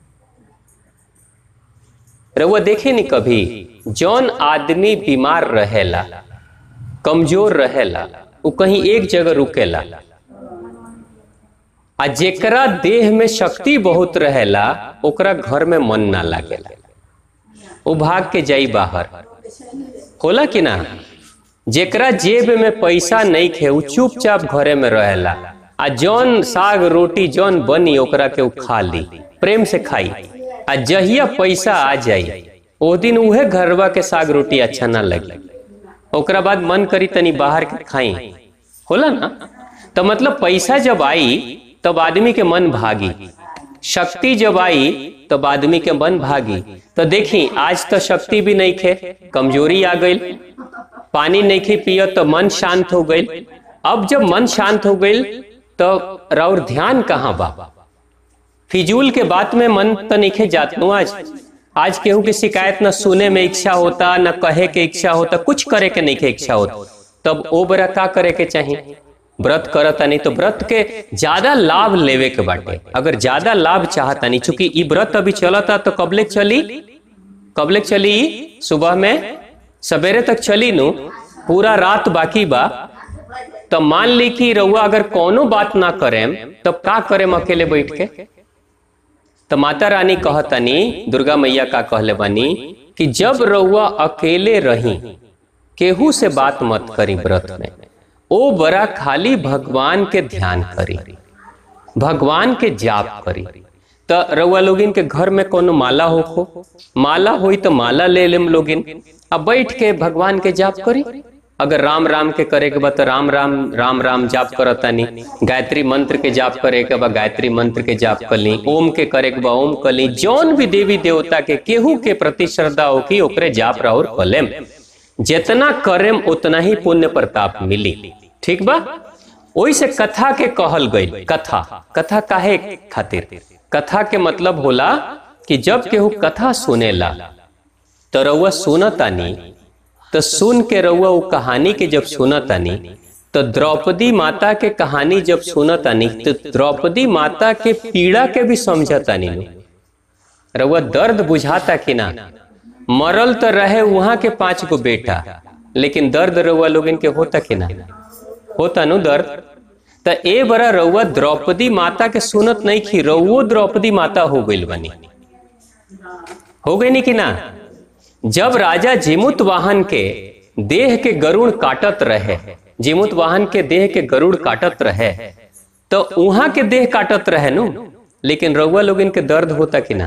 रउआ देखे नहीं कभी जौन आदमी बीमार रहेला कमजोर रहेला वो कहीं एक जगह रुकेला आ जेकरा देह में शक्ति बहुत रहेला ओकरा घर में मन ना लागेला वो भाग के जाई बाहर होला कि ना जेकरा जेब में पैसा नहीं खे उ चुपचाप घरे में रहेला आ जौन साग रोटी जौन बनी ओकरा के उ खा ली प्रेम से खाई आ जहिया पैसा आ जाई ओ दिन उहे घरवा के साग रोटी अच्छा ना लगी ओकरा बाद मन करी तनी बाहर के खाई होला ना तो मतलब पैसा जब आई तब आदमी के मन भागी शक्ति जब आई तब आदमी के मन भागी तो देखी आज तो शक्ति भी नहीं खे कमजोरी आ गई पानी नहीं खी पियो तो मन शांत हो गई अब जब मन शांत हो गई तो और ध्यान कहाँ बा फिजूल के बात में मन तो नहीं जात नु आज आज केहू की शिकायत न सुने में इच्छा होता न कहे के इच्छा होता कुछ करे के नहीं के इच्छा होता तब ओ बरा का करे के चाहिए व्रत करता नहीं तो व्रत के ज्यादा लाभ लेवे के बाटे अगर ज्यादा लाभ चाहता नहीं चूंकि ई व्रत अभी चलता तो कबले चली कबले चली सुबह में सवेरे तक चली नु पूरा रात बाकी बा तो मान ली कि रउआ अगर कोनो बात ना करेम तब का करेम अकेले बैठ के तो माता रानी कहतनी दुर्गा मैया का कहले बानी कि जब रउआ अकेले रही केहू से बात मत करी व्रत में ओ बड़ा खाली भगवान के ध्यान करी भगवान के जाप करी तो रउआ लोगिन के घर में कोनो माला हो माला होई तो माला ले लेम लोगिन अब बैठ के भगवान के जाप करी अगर राम राम के करे के बा तो राम राम राम राम जाप करतानी गायत्री मंत्र के जाप करे के बा गायत्री मंत्र के जाप कर ली ओम के करे के बा ओम कर ली जौन भी देवी देवता के केहू के प्रति श्रद्धा हो की ओकरे जाप राउर कलेम जितना करेम उतना ही पुण्य प्रताप मिली ठीक बा ओई से कथा के कहल गई कथा कथा काहे खातिर कथा के मतलब होला कि जब केहू कथा सुनेला तो रउआ सुनतानी तो सुन के रउआ वो कहानी के जब सुनतानी तो द्रौपदी माता के कहानी जब सुनतानी तो द्रौपदी माता के पीड़ा के भी समझतानी नु रउआ दर्द बुझाता कि ना मरल तो रहे वहां के पांच गो बेटा लेकिन दर्द रउआ लोगन के होता कि ना होता नु दर्द तो ए बड़ा रउआ द्रौपदी माता के सुनत नहीं खी रउओ द्रौपदी माता हो गई बनी हो गई नहीं कि ना जब राजा जिमुत वाहन के देह के गरुड़ काटत रहे जिमुत वाहन के देह के गरुड़ काटत रहे तो वहां के देह काटत रहे नु लेकिन रउआ लोग इनके दर्द होता कि ना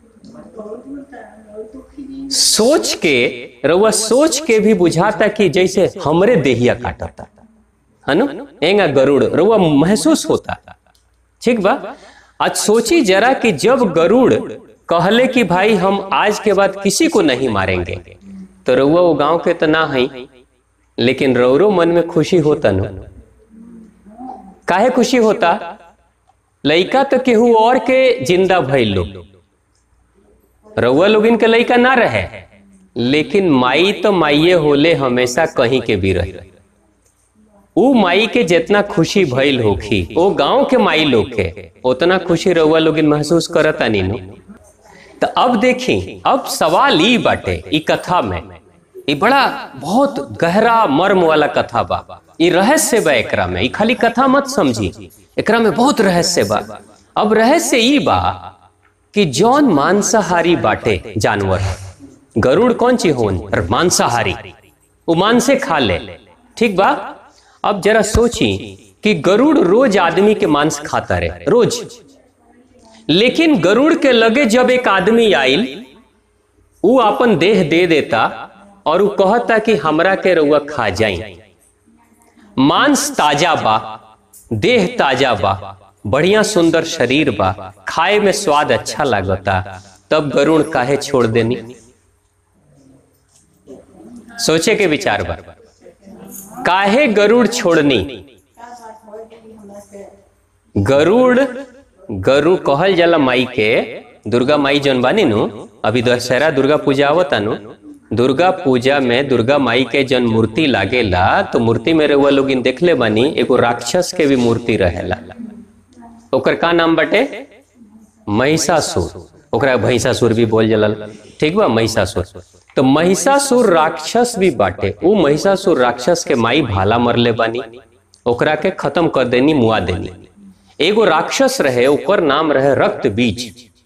सोच के रउआ सोच के भी बुझाता कि जैसे हमरे देहिया काटता है नु एंगा गरुड़ रउआ महसूस होता ठीक बा आज सोची जरा कि जब गरुड़ कहले कि भाई हम आज के बाद किसी को नहीं मारेंगे तो रउआ वो गांव के तो ना है लेकिन रौरो मन में खुशी होता नु काहे खुशी होता लइका तो केहू और के जिंदा भइल लोग रउआ लोग इनके लइका ना रहे लेकिन माई तो माइये होले हमेशा कहीं के भी रहे उ माई के जितना खुशी भइल होखी ओ गांव के माई लोग के उतना खुशी रउआ लोग महसूस करता नीनो तो अब देखी अब सवाल ई बाटे ई कथा में ई बड़ा बहुत गहरा मर्म वाला कथा बा ई रहस्य बा एकरा में ई खाली कथा मत समझी एकरा में बहुत रहस्य बा अब रहस्य ई बा कि जौन मांसाहारी बाटे जानवर गरुड़ कौन ची होन पर मांसाहारी वो मांसे खा ले ठीक बा अब जरा सोची कि गरुड़ रोज आदमी के मांस खाता रहे रोज लेकिन गरुड़ के लगे जब एक आदमी आइल उ अपन देह दे देता और उ कहता कि हमरा के रउआ खा जाई मांस ताजा बा देह ताजा बा बढ़िया सुंदर शरीर बा खाए में स्वाद अच्छा लागता तब गरुड़ काहे छोड़ देनी सोचे के विचार बा काहे गरुड़ छोड़नी गरुड़ गरु कहल जाला माई के दुर्गा माई जौन बानी नु अभी दशहरा दुर्गा पूजा आवता नु दुर्गा पूजा में दुर्गा माई के जन मूर्ति लागेला तो मूर्ति में रउआ लोग देखले बानी एगो राक्षस के भी मूर्ति रहेला ओकर का नाम बाटे महिषासुर ओकरा भैंसासुर भी बोल जलल ठीक बा महिषासुर तो महिषासुर राक्षस भी बाटे उ महिषासुर राक्षस के माई भाला मरले बानी ओकरा के खत्म कर देनी मुआ देनी एगो राक्षस रहे ओकर नाम रहे रक्त बीज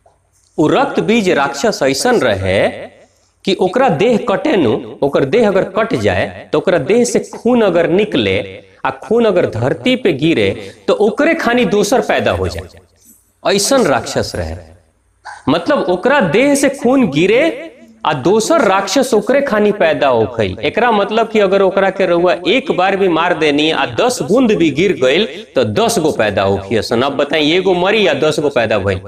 उ रक्त बीज राक्षस ऐसन रहे कि ओकरा देह कटे नु ओकर देह अगर कट जाए तो ओकरा देह से खून अगर निकले आ खून अगर धरती पे गिरे तो ओकरे खानी दोसर पैदा हो जाए ऐसन राक्षस रहे मतलब ओकरा देह से खून गिरे आ दोसर राक्षस ओकरे खानी पैदा होखई एकरा मतलब कि अगर ओकरा के रउआ एक बार भी मार देनी आ दस बूंद भी गिर गईल तो दस गो पैदा होखी सन अब बताई एगो मरी या दस गो पैदा भइल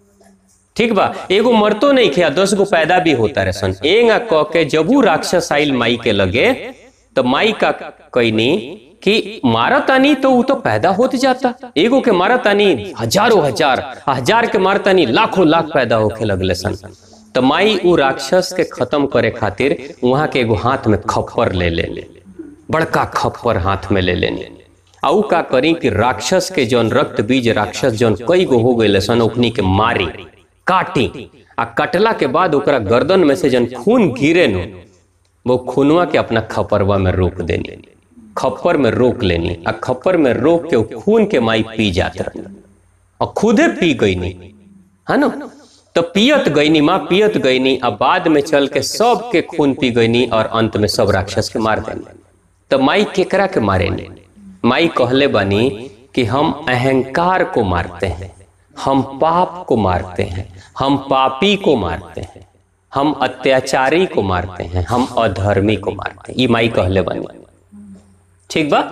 ठीक बा एगो मरतो नहीं खे दस गो पैदा भी होता रहे सन एंगा कह के जबू राक्षस आइल माई के लगे तो माई का कहनी कि मारतानी तो वो तो पैदा होत जाता एगो के मारतानी हजारों हजार हजार के मारतानी लाखों लाख पैदा होके लगले सन तो माई उ राक्षस के खत्म करे खातिर वहां के एगो हाथ में खप्पर ले ले बड़का खप्पर हाथ में ले लेनी आ उ का करी कि राक्षस के जौन रक्त बीज राक्षस जौन कई गो हो गए सन ओखनी के मारी काटी आ कटला के बाद ओकरा गर्दन में से जन खून गिरे नु वो खूनवा के अपना खपरवा में रोक देनी खप्पर में रोक लेनी आ खप्पर में रोक के उ खून के माई पी जात रही और खुदे पी गई नी है ना तो पियत गईनी माँ पियत गईनी अब बाद में चल के सब के खून पी गईनी और अंत में सब राक्षस के मार देनी तो माई केकरा के मारे नी माई कहले बनी कि हम अहंकार को मारते हैं हम पाप को मारते हैं हम पापी को मारते हैं हम अत्याचारी को मारते हैं हम अधर्मी को मारते हैं ये माई कहले बनी ठीक बा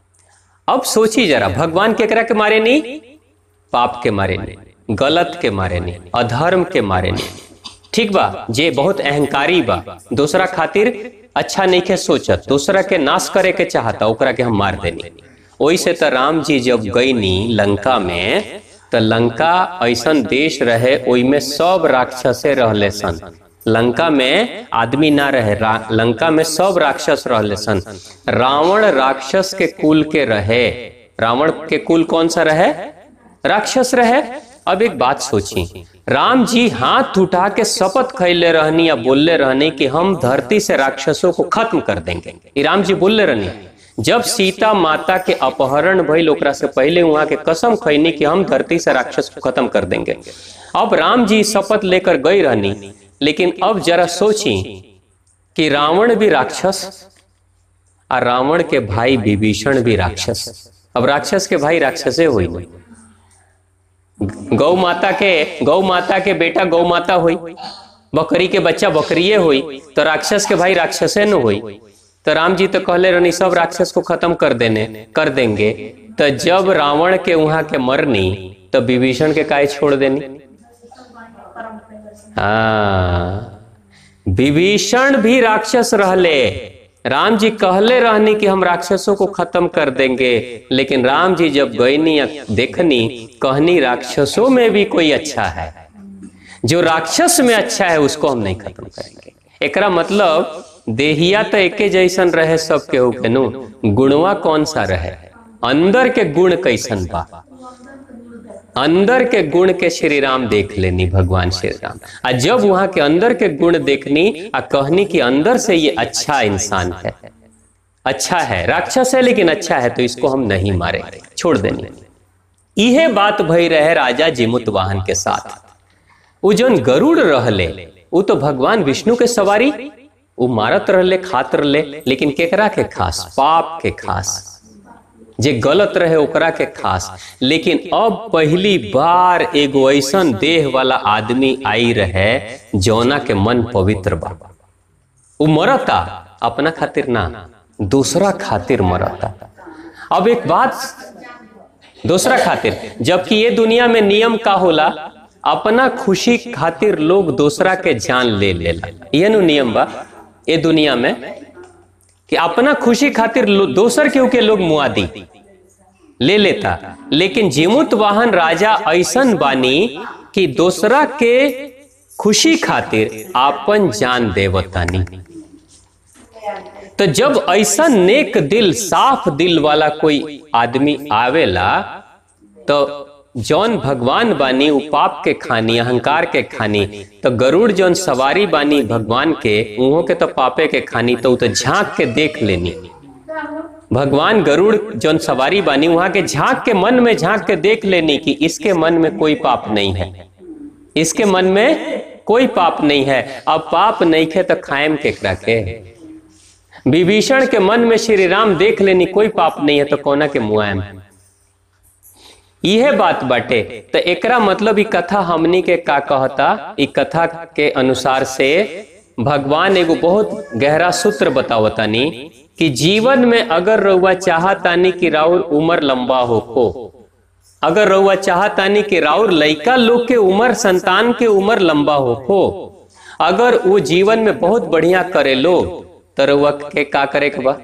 अब सोची जरा भगवान केकरा के मारे नहीं पाप के मारे नहीं गलत के मारे नहीं अधर्म के मारे नहीं ठीक बा जे बहुत अहंकारी बा दूसरा खातिर अच्छा नहीं के सोचत दूसरा के नाश करे के चाहता ओकरा के हम मार देनी ओई से तो राम जी जब गईनी लंका में तो लंका ऐसन देश रहे ओई में सब राक्षसे रहले सन लंका में आदमी ना रहे लंका में सब राक्षस रहले सन रावण राक्षस के कुल के रहे रावण के कुल कौन सा रहे राक्षस रहे अब एक बात सोची राम जी हाथ उठा के शपथ खैले रहनी या बोलले रहनी कि हम धरती से राक्षसों को खत्म कर देंगे ये राम जी बोलले रहनी जब सीता माता के अपहरण भइल ओकरा से पहले वहां के कसम खैनी कि हम धरती से राक्षस को खत्म कर देंगे अब राम जी शपथ लेकर गई रहनी लेकिन अब जरा सोची कि रावण भी राक्षस और रावण के भाई विभीषण भी राक्षस अब राक्षस के भाई राक्षसे हुई गौ माता के गौ माता के बेटा गौ माता हुई बकरी के बच्चा बकरिए हुई तो राक्षस के भाई राक्षसे न हुई तो राम जी तो कहले रहनी सब राक्षस को खत्म कर देने कर देंगे तो जब रावण के वहां के मरनी तो विभीषण के काय छोड़ देनी हाँ विभीषण भी राक्षस रहले राम जी कहले रहनी कि हम राक्षसों को खत्म कर देंगे लेकिन राम जी जब गईनी देखनी कहनी राक्षसों में भी कोई अच्छा है जो राक्षस में अच्छा है उसको हम नहीं खत्म करेंगे एकरा मतलब देहिया तो एके जैसन रहे सब केहू के नु गुणवा कौन सा रहे अंदर के गुण कैसन बा अंदर के गुण के श्री राम देख लेनी भगवान श्री राम आ जब वहां के अंदर के गुण देखनी आ कहनी कि अंदर से ये अच्छा इंसान है अच्छा है राक्षस है लेकिन अच्छा है तो इसको हम नहीं मारेंगे छोड़ देनी इहे बात भई रहे राजा जिमुत वाहन के साथ उ जौन गरुड़ रहले उ तो भगवान विष्णु के सवारी उ मारत रहले खात रहले लेकिन केकरा के खास पाप के खास जे गलत रहे ओकरा के खास लेकिन अब पहली बार एगो ऐसन देह वाला आदमी आई रहे जौना के मन पवित्र बा उ मरता अपना खातिर ना दूसरा खातिर मरता अब एक बात दूसरा खातिर जबकि ये दुनिया में नियम का होला अपना खुशी खातिर लोग दूसरा के जान ले लेला ये नु नियम बा ये दुनिया में कि अपना खुशी खातिर लो- दोसर केहू के लोग मुआदी ले लेता लेकिन जिमुत वाहन राजा ऐसन बानी कि दोसरा के खुशी खातिर आपन जान देवतानी तो जब ऐसा नेक दिल साफ दिल वाला कोई आदमी आवेला तो जौन भगवान बानी उ पाप के खानी अहंकार के खानी तो गरुड़ जौन सवारी बानी भगवान के उहों के तो पापे के खानी तो उ तो झांक के देख लेनी भगवान गरुड़ जौन सवारी बानी वहां के झांक के मन में झांक के देख लेनी कि इसके मन में कोई पाप नहीं है इसके मन में कोई पाप नहीं है अब पाप नहीं खे तो खाएम केकरा के विभीषण के मन में श्री राम देख लेनी कोई पाप नहीं है तो कोना के मुआयम यह बात बाटे तो एकरा मतलब ई कथा हमनी के का कहता ई कथा के अनुसार से भगवान एगो बहुत गहरा सूत्र बतावतानी कि जीवन में अगर रउआ चाहतानी कि राउर उम्र लंबा हो को अगर रउआ चाहतानी कि राउर लइका लोग के उम्र संतान के उम्र लंबा हो को अगर वो जीवन में बहुत बढ़िया करे लो तो रउआ के का करे के बा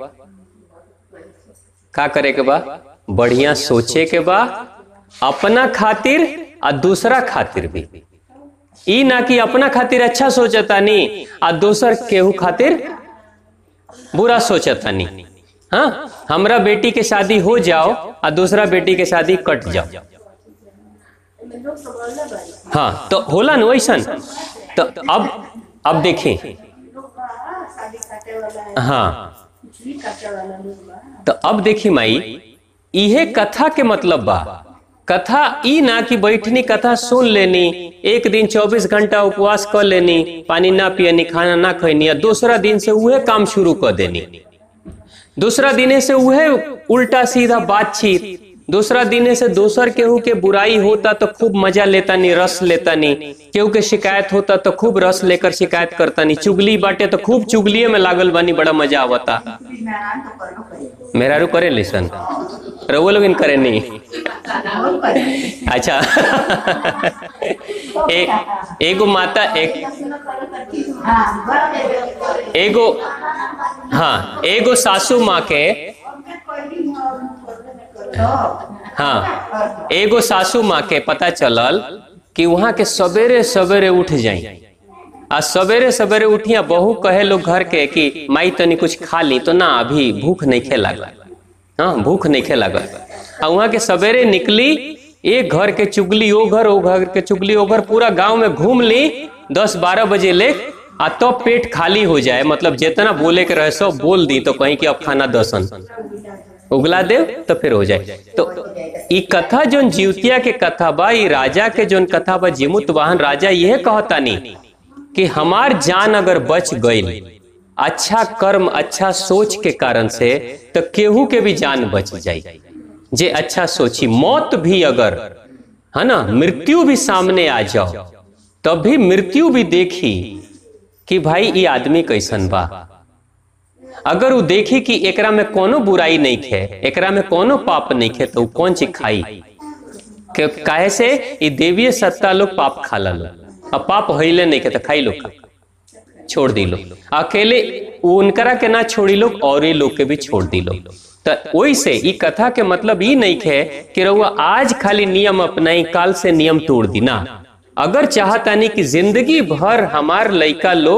का करे के बा बढ़िया सोचे के बा अपना खातिर आ दूसरा खातिर भी ई ना कि अपना खातिर अच्छा सोचतानी आ दोसर केहू खातिर बुरा सोचतानी हाँ हमरा बेटी के शादी हो जाओ आ दूसरा बेटी के शादी कट जाओ हाँ तो होला न वैसन तो अब अब देखें हाँ तो अब देखी माई इहे कथा के मतलब बा कथा ई ना कि बैठनी कथा सुन लेनी एक दिन 24 घंटा उपवास कर लेनी पानी ना पियनी खाना ना खैनी आ दूसरा दिन से उहे काम शुरू कर देनी दूसरा दिने से उहे उल्टा सीधा बातचीत दूसरा दिने से दोसर केहू के बुराई होता तो खूब मजा लेता नी रस लेता नी केहू के शिकायत होता तो खूब रस लेकर शिकायत करता नी चुगली बाटे तो खूब चुगलिए में लागल बानी बड़ा मजा आवता मेहरारू करे लिसन रउआ लोग करे नहीं अच्छा एक एगो माता एक एगो हाँ एगो सासू माँ के हाँ एगो सासू माँ के पता चलल कि वहां के सवेरे सवेरे उठ जाई आ सवेरे सवेरे उठिया बहू कहे लोग घर के कि माई तनी कुछ खा ली तो ना अभी भूख नहीं खे लागल हाँ भूख नहीं खे लागल आ वहां के सवेरे निकली एक घर के चुगली ओ घर ओ घर के चुगली ओ घर पूरा गांव में घूम ली दस बारह बजे ले आ तब तो पेट खाली हो जाए मतलब जितना बोले के रहे सब बोल दी तो कहीं कि अब खाना दसन उगला दे तो फिर हो जाए तो ई कथा जोन जीवतिया के कथा बा ई राजा के जोन कथा बा जिमुत वाहन राजा यह कहता नहीं कि हमार जान अगर बच गई अच्छा कर्म अच्छा सोच के कारण से तो केहू के भी जान बच जाई जे अच्छा सोची मौत भी अगर है ना मृत्यु भी सामने आ जाओ तब भी मृत्यु भी देखी कि भाई ये आदमी कैसन बा अगर वो देखी कि एकरा में कोनो बुराई नहीं खे एकरा में कोनो पाप नहीं खे तो कौन चीज खाई के काहे से ये देवीय सत्ता लोग पाप खा लो अब पाप हिले नहीं के तो खाई लो छोड़ दी लो अकेले उनकरा के ना छोड़ी लोग और ये लोग के भी छोड़ दी लो तो वही से ई कथा के मतलब ई नहीं खे कि रहुआ आज खाली नियम अपनाई काल से नियम तोड़ दी ना अगर चाहता नहीं कि जिंदगी भर हमार लड़का लोग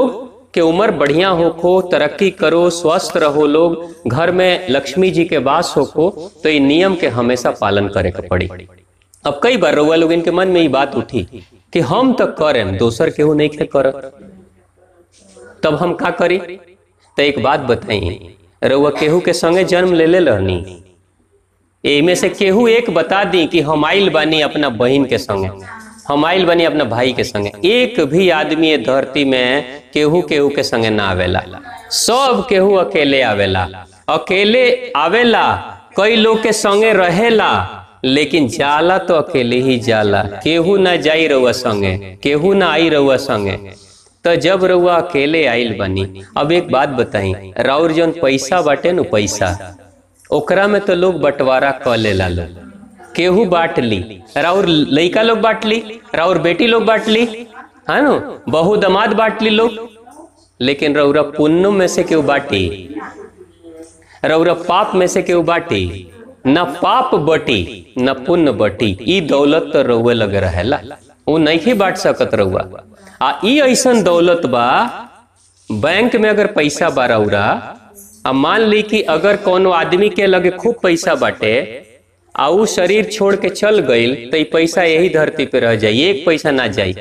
कि उम्र बढ़िया होखो तरक्की करो स्वस्थ रहो लोग घर में लक्ष्मी जी के वास होखो तो ये नियम के हमेशा पालन करे के पड़ी अब कई बार रउआ लोग इनके मन में ये बात उठी कि हम तो करें दोसर केहू नहीं खे कर तब हम का करी तो एक बात बताई रउआ केहू के संगे जन्म ले ले रहनी एमे से केहू एक बता दी कि हम आइल बानी अपना बहन के संगे हम आइल बानी अपना भाई के संगे एक भी आदमी ये धरती में केहू केहू के संगे ना आवेला सब केहू अकेले आवेला अकेले आवेला कई लोग के संगे रहेला लेकिन जाला तो अकेले ही जाला केहू ना जाई रउआ संगे केहू ना आई रउआ संगे तो जब रउआ अकेले आइल बनी अब एक बात बताई राउर जौन पैसा बाटे नु पैसा ओकरा में तो लोग बंटवारा क लेला लोग केहू बांट ली राउर लइका लोग बांट ली राउर बेटी लोग बांट ली है नु बहु दमाद बांट ली लोग लेकिन रउरा पुण्य में से केहू बाटी रउरा पाप में से केहू बाटी न पाप बटी न पुण्य बटी ई दौलत तो रउए लगे रहेला वो नहीं ही बांट सकत रउआ आ ई ऐसन दौलत बा बैंक में अगर पैसा बा रउरा अब मान ली कि अगर कोनो आदमी के लगे खूब पैसा बाटे आ ऊ शरीर छोड़ के चल गईल तो ई पैसा यही धरती पे रह जाई एक पैसा ना जाई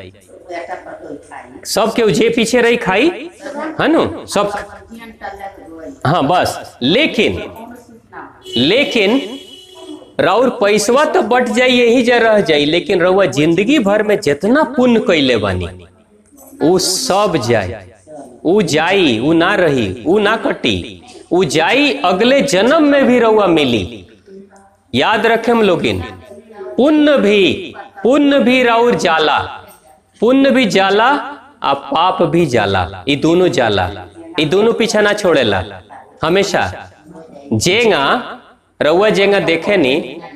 सब केहू जे पीछे रही खाई है नु सब हाँ बस लेकिन लेकिन राउर पैसवा तो बट जाई यही जा रह जाई लेकिन रउआ जिंदगी भर में जितना पुण्य कैले बानी ऊ सब जाई ऊ जाई ऊ ना रही ऊ ना कटी ऊ जाई अगले जन्म में भी रउआ मिली याद रखे हम लोगिन पुण्य भी पुण्य भी राउर जाला पुण्य भी जाला आ पाप भी जाला ये दोनों जाला ये दोनों पीछा ना छोड़ेला हमेशा जेंगा रउआ जेंगा देखे नी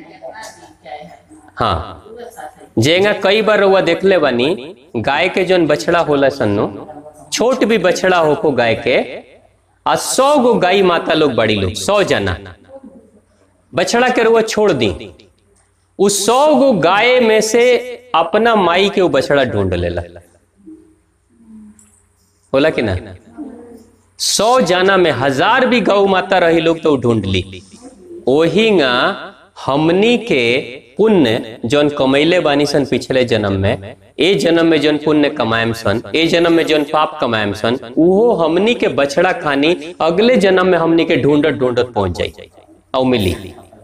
हाँ जेंगा कई बार रउआ देखले बानी गाय के जोन बछड़ा होला सन्नो छोट भी बछड़ा होको गाय के आ सौ गो गाय माता लोग बड़ी लोग सौ जना बछड़ा के रुआ छोड़ दी उस सौ गो गाय में से अपना माई के वो बछड़ा ढूंढ लेला होला कि ना सौ जाना में हजार भी गौ माता रही लोग तो ढूंढ ली ओहिंगा हमनी के पुण्य जौन कमैले बानी सन पिछले जन्म में ए जन्म में जौन पुण्य कमायम सन ए जन्म में जौन पाप कमायम सन उहो हमनी के बछड़ा खानी अगले जन्म में हमनी के ढूंढत ढूंढत पहुंच जाई और मिली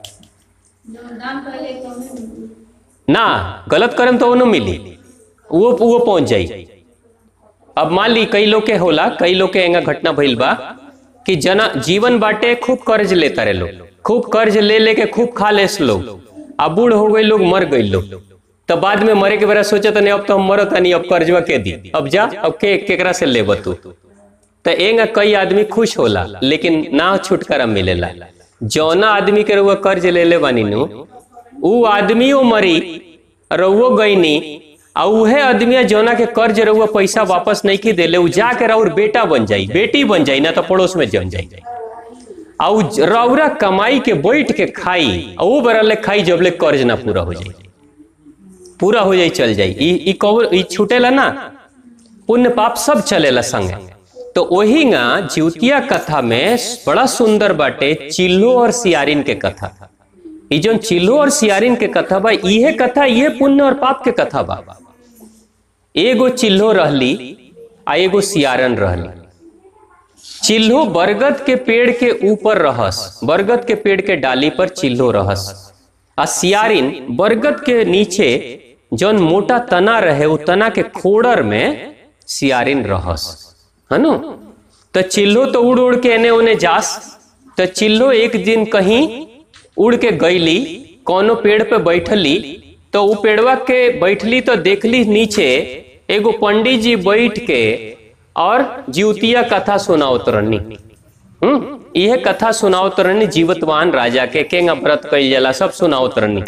ना गलत करम तो उन्हें मिली वो वो पहुंच जाई अब मान ली कई लोग के होला कई लोग के एंगा घटना भइल बा कि जना जीवन बाटे खूब कर्ज लेता रहे लोग खूब कर्ज ले लेके खूब खा लेस लोग अब बूढ़ हो गए लोग मर गए लोग तो बाद में मरे के बेरा सोचा नहीं अब तो हम मरत नहीं अब कर्जवा के दी अब जा अब के केकरा से ले तू तो एंगा कई आदमी खुश होला लेकिन ना छुटकारा मिलेला जौना आदमी के रुआ कर्ज ले ले बानी नु ऊ आदमियों मरी रउओ गईनी आ उहे आदमी जौना के कर्ज रउआ पैसा वापस नहीं की देले उ जाके राउर बेटा बन जाई बेटी बन जाई ना तो पड़ोस में जम जाई आ उ रउरा कमाई के बैठ के खाई आ ऊ बरले खाई जबले कर्ज ना पूरा हो जाई पूरा हो जाई चल जाई ई ई कवर ई छूटेला ना पुण्य पाप सब चलेला संगे तो वही ना ज्योतिया कथा में बड़ा सुंदर बाटे चिल्लो और सियारिन के कथा ई जो चिल्लो और सियारिन के कथा बा इहे कथा इहे पुण्य और पाप के कथा बा एगो चिल्लो रहली आ एगो सियारन रहली चिल्लो बरगद के पेड़ के ऊपर रहस बरगद के पेड़ के डाली पर चिल्लो रहस आ सियारिन बरगद के नीचे जौन मोटा तना रहे वो तना के खोड़र में सियारिन रहस है नु तो चिल्लो तो उड़ उड़ के एने ओने जास तो चिल्लो एक दिन कहीं उड़ के गईली कोनो पेड़ पे बैठली तो उ पेड़वा के बैठली तो देखली नीचे एगो पंडित जी बैठ के और जीवतिया कथा सुनावत रहनी हम्म यह कथा सुनावत रहनी जीवतवान राजा के केंगा व्रत कइल जाला सब सुनावत रहनी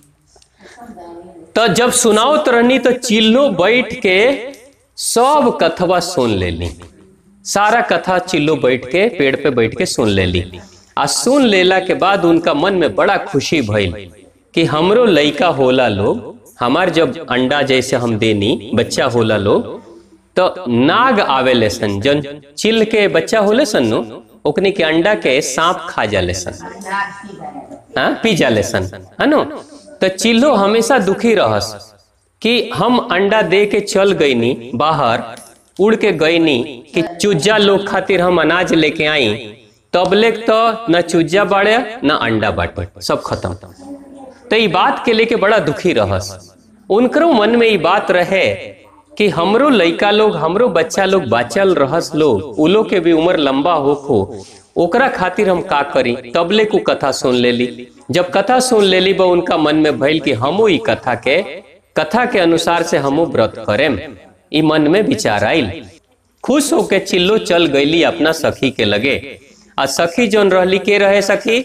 तो जब सुनावत रहनी तो चिल्लो बैठ के सब कथवा सुन लेली सारा कथा चिल्लो बैठ के पेड़ पे बैठ के सुन लेली आ सुन लेला के बाद उनका मन में बड़ा खुशी भइल कि हमरो लइका होला लोग हमार जब अंडा जैसे हम देनी बच्चा होला लोग तो नाग आवेले सन जन चिल के बच्चा होले सन नु ओकनी के अंडा के सांप खा जाले सन हाँ पी जाले सन है नो तो चिल्लो हमेशा दुखी रहस कि हम अंडा दे के चल गईनी बाहर उड़ के गईनी कि चुज्जा लोग खातिर हम अनाज लेके आई तबले तो न चुज्जा बाड़े न अंडा बाटे सब खत्म तो ई बात के लेके बड़ा दुखी रहस उनकरो मन में ई बात रहे कि हमरो लइका लोग हमरो बच्चा लोग बाचल रहस लोग उ लोग के भी उम्र लंबा होखो ओकरा खातिर हम का करी तबले को कथा सुन लेली जब कथा सुन लेली बा उनका मन में भइल कि हमो ई कथा के कथा के अनुसार से हमो व्रत करेम ई मन में विचार आइल खुश होके चिल्लो चल गईली अपना सखी के लगे आ सखी जोन रहली के रहे सखी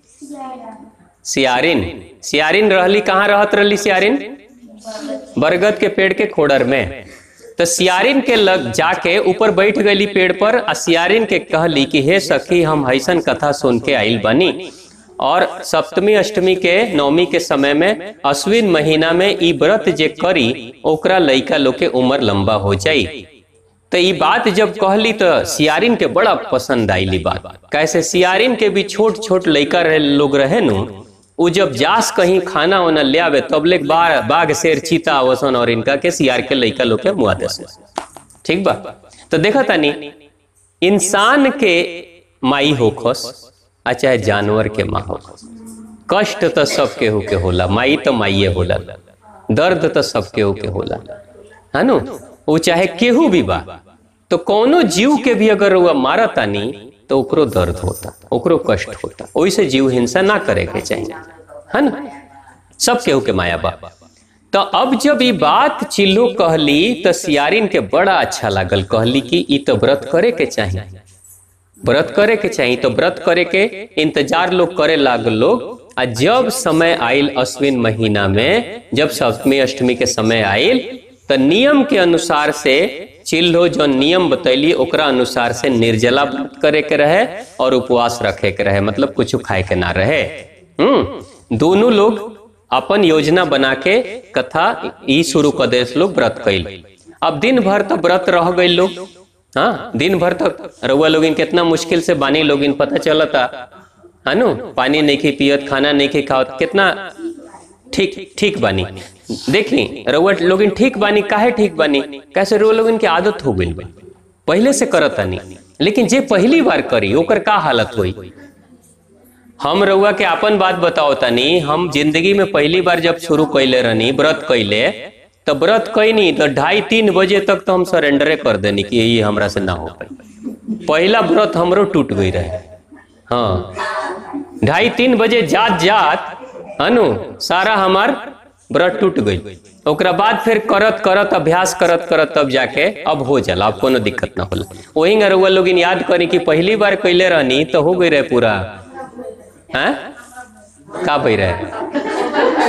सियारिन सियारिन रहली कहाँ रहत रहली सियारिन बरगद के पेड़ के खोडर में तो सियारिन के लग जाके ऊपर बैठ गई पेड़ पर आ सियारिन के कहली कि हे सखी हम हैसन कथा सुन के आइल बनी और सप्तमी अष्टमी के नवमी के समय में अश्विन महीना में ई व्रत जे करी ओकरा लइका लोग के उम्र लंबा हो जाई तो ई बात जब कहली तो सियारिन के बड़ा पसंद आईली बात कैसे सियारिन के भी छोट छोट लइका रहे लोग रहे नु उ जब जास कहीं खाना वाना ले आवे तबले बाघ बाघ शेर चीता आवसन और इनका के सियार के लइका लोग के मुआ देस ठीक बा तो देखा तानी इंसान के माई होखस आ चाहे जानवर के माँ होखस कष्ट तो सब केहू के होला माई तो माइये होला दर्द तो सब केहू के होला है नु वो चाहे केहू भी बा तो कोनो जीव के भी अगर वो मारतानी तो ओकरो दर्द होता ओकरो कष्ट होता ओइसे जीव हिंसा ना करे के चाहिए है ना सब केहू के माया बा तो अब जब ये बात चिल्लू कहली तो सियारिन के बड़ा अच्छा लागल कहली कि ई तो व्रत करे के चाहिए व्रत करे के चाहिए तो व्रत करे के इंतजार लोग करे लागल लोग आ जब समय आयल अश्विन महीना में जब सप्तमी अष्टमी के समय आयल तो नियम के अनुसार से चिल्हो जो नियम बतैली ओकरा अनुसार से निर्जला व्रत करे के रहे और उपवास रखे के रहे मतलब कुछ खाए के ना रहे हम्म दोनों लोग अपन योजना बना के कथा ई शुरू कर दे लोग व्रत कैल अब दिन भर तो व्रत रह गए लोग हाँ दिन भर तक रउआ लोगिन कितना मुश्किल से बानी लोगिन पता चलता है नु पानी नहीं खी पियत खाना नहीं खी खाओ कितना ठीक ठीक बानी देखी रउआ लोगिन ठीक बानी काहे ठीक बानी कैसे रउआ लोगिन की आदत हो गई बा पहले से करत नहीं लेकिन जे पहली बार करी ओकर का हालत हुई हम रउआ के अपन बात बताओ तनी हम जिंदगी में पहली बार जब शुरू कैले रहनी व्रत कैले तो व्रत कैनी तो ढाई तीन बजे तक तो हम सरेंडरे कर देनी कि ये हमरा से ना हो पाई पहला व्रत हमरो टूट गई रहे हाँ ढाई तीन बजे जात जात अनु सारा हमार व्रत टूट गई ओकरा बाद फिर करत करत अभ्यास करत करत तब जाके अब हो जाला अब कोनो दिक्कत ना होला वही रउआ लोग याद करी कि पहली बार कैले रहनी तो हो गई रहे पूरा हैं का बही रहे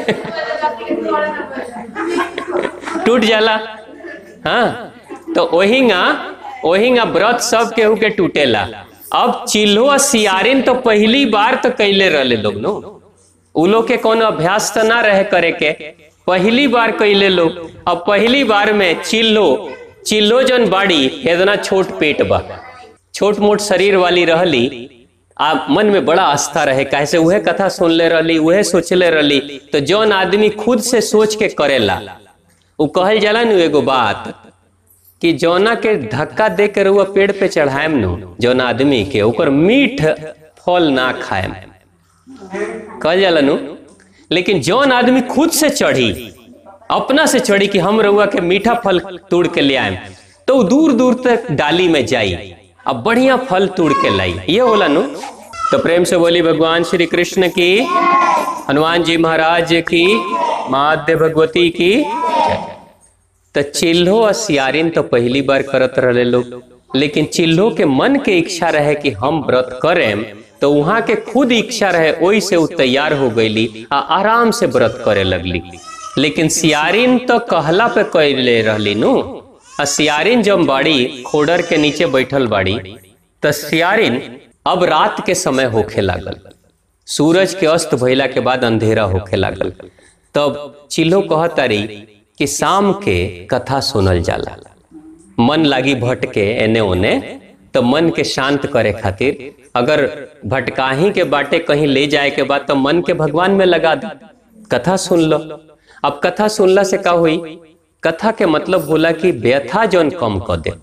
टूट जाला हाँ तो ओहिंगा ओहिंगा व्रत सब केहू के टूटेला अब चिल्हो आ सियारिन तो पहली बार तो कैले रहले लोग नो उ लोग के कोनो अभ्यास तो ना रहे करे के पहली बार कैले लोग अब पहली बार में चिल्लो चिल्लो जन बाड़ी इतना छोट पेट बा छोट मोट शरीर वाली रहली आ मन में बड़ा आस्था रहे कैसे उहे कथा सुन ले रहली उहे सोचले रहली तो जौन आदमी खुद से सोच के करेला उ कहल जाला नु एगो बात कि जौना के धक्का दे के रउआ पेड़ पे चढ़ाएम नु जौन आदमी के ओकर मीठ फल ना खाएम कहल जाला नु लेकिन जौन आदमी खुद से चढ़ी अपना से चढ़ी कि हम रउआ के मीठा फल तोड़ के ले आएम तो उ दूर दूर तक डाली में जाई अब बढ़िया फल तोड़ के लाई ये होला नु तो प्रेम से बोली भगवान श्री कृष्ण की हनुमान जी महाराज की माध्य भगवती की तो चिल्हो और सियारिन तो पहली बार करत रहे लोग लेकिन चिल्हो के मन के इच्छा रहे कि हम व्रत करें तो वहां के खुद इच्छा रहे ओई से उ तैयार हो गईली आ आराम से व्रत करे लगली लेकिन सियारिन तो कहला पे कैले रहली नु आ सियारिन जब बाड़ी खोडर के नीचे बैठल बाड़ी तो सियारिन अब रात के समय होखे लागल सूरज के अस्त भइला के बाद अंधेरा होखे लागल तब चिल्हो कहतारी कि शाम के कथा सुनल जाला मन लागी भटके एने ओने तो मन के शांत करे खातिर अगर भटकाही के बाटे कहीं ले जाए के बाद तो मन के भगवान में लगा दे कथा सुन लो अब कथा सुनला से का हुई कथा के मतलब होला कि व्यथा जौन कम कर दे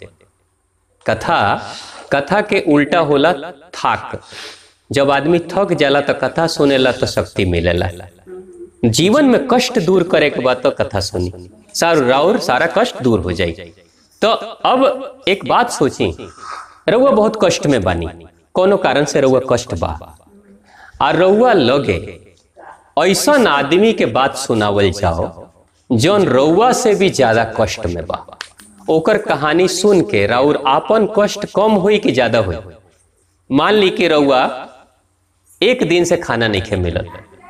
कथा कथा के उल्टा होला थाक जब आदमी थक जाला तो कथा सुनेला तो शक्ति मिलेला जीवन में कष्ट दूर करे के बाद तो कथा सुनी सारू राउर सारा कष्ट दूर हो जाई तो अब एक बात सोची रउआ बहुत कष्ट में बानी कोनो कारण से रउआ कष्ट बा आ रउआ लगे ऐसा आदमी के बात सुनावल जाओ जौन रउआ से भी ज्यादा कष्ट में बा ओकर कहानी सुन के राउर आपन कष्ट कम हुई कि ज्यादा हुई मान ली कि रउआ एक दिन से खाना नहीं खे मिलल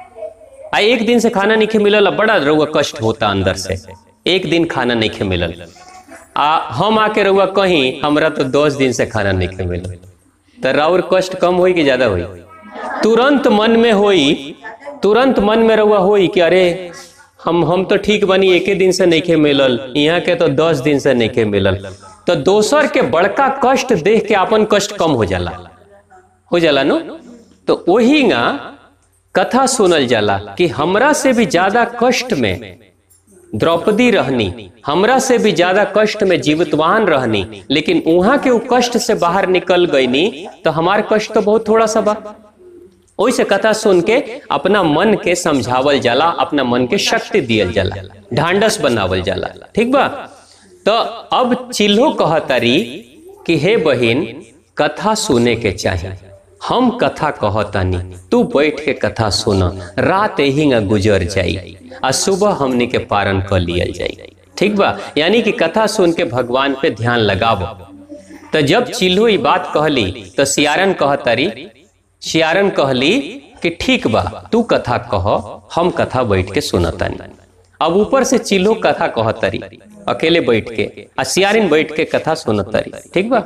आ एक दिन से खाना नहीं खे मिलल आ बड़ा रउआ कष्ट होता अंदर से एक दिन खाना नहीं खे मिलल आ हम आके रउआ कहीं हमरा तो दस दिन से खाना नहीं खे मिलल तो राउर कष्ट कम हुई कि ज्यादा हुई तुरंत मन में होई तुरंत मन में रउआ होई कि अरे हम हम तो ठीक बनी एके दिन से नहीं खे मिलल यहाँ के तो दस दिन से नहीं खे मिलल तो दोसर के बड़का कष्ट देख के अपन कष्ट कम हो जाला हो जाला नो तो वही ना कथा सुनल जाला कि हमरा से भी ज्यादा कष्ट में द्रौपदी रहनी हमरा से भी ज्यादा कष्ट में जीवितवान रहनी लेकिन वहां के वो कष्ट से बाहर निकल गईनी तो हमार कष्ट तो बहुत थोड़ा सा बा ओइसे कथा सुन के अपना मन के समझावल जाला अपना मन के शक्ति दियल जाला ढांडस बनावल जाला ठीक बा तो अब चिल्हो कहतारी कि हे बहिन कथा सुने के चाहिए हम कथा कहतानी तू बैठ के कथा सुन रात ही गुजर जाई आ सुबह हमने के पारण कर लियल जाई ठीक बा यानी कि कथा सुन के भगवान पे ध्यान लगावो तो जब चिल्हू ई बात कहली तो सियारन कहतारी सियारन कहली कि ठीक बा तू कथा कह हम कथा बैठ के सुनतानी अब ऊपर से चिल्हो कथा कहतरी अकेले बैठ के आ सियारिन बैठ के कथा सुनतरी ठीक बा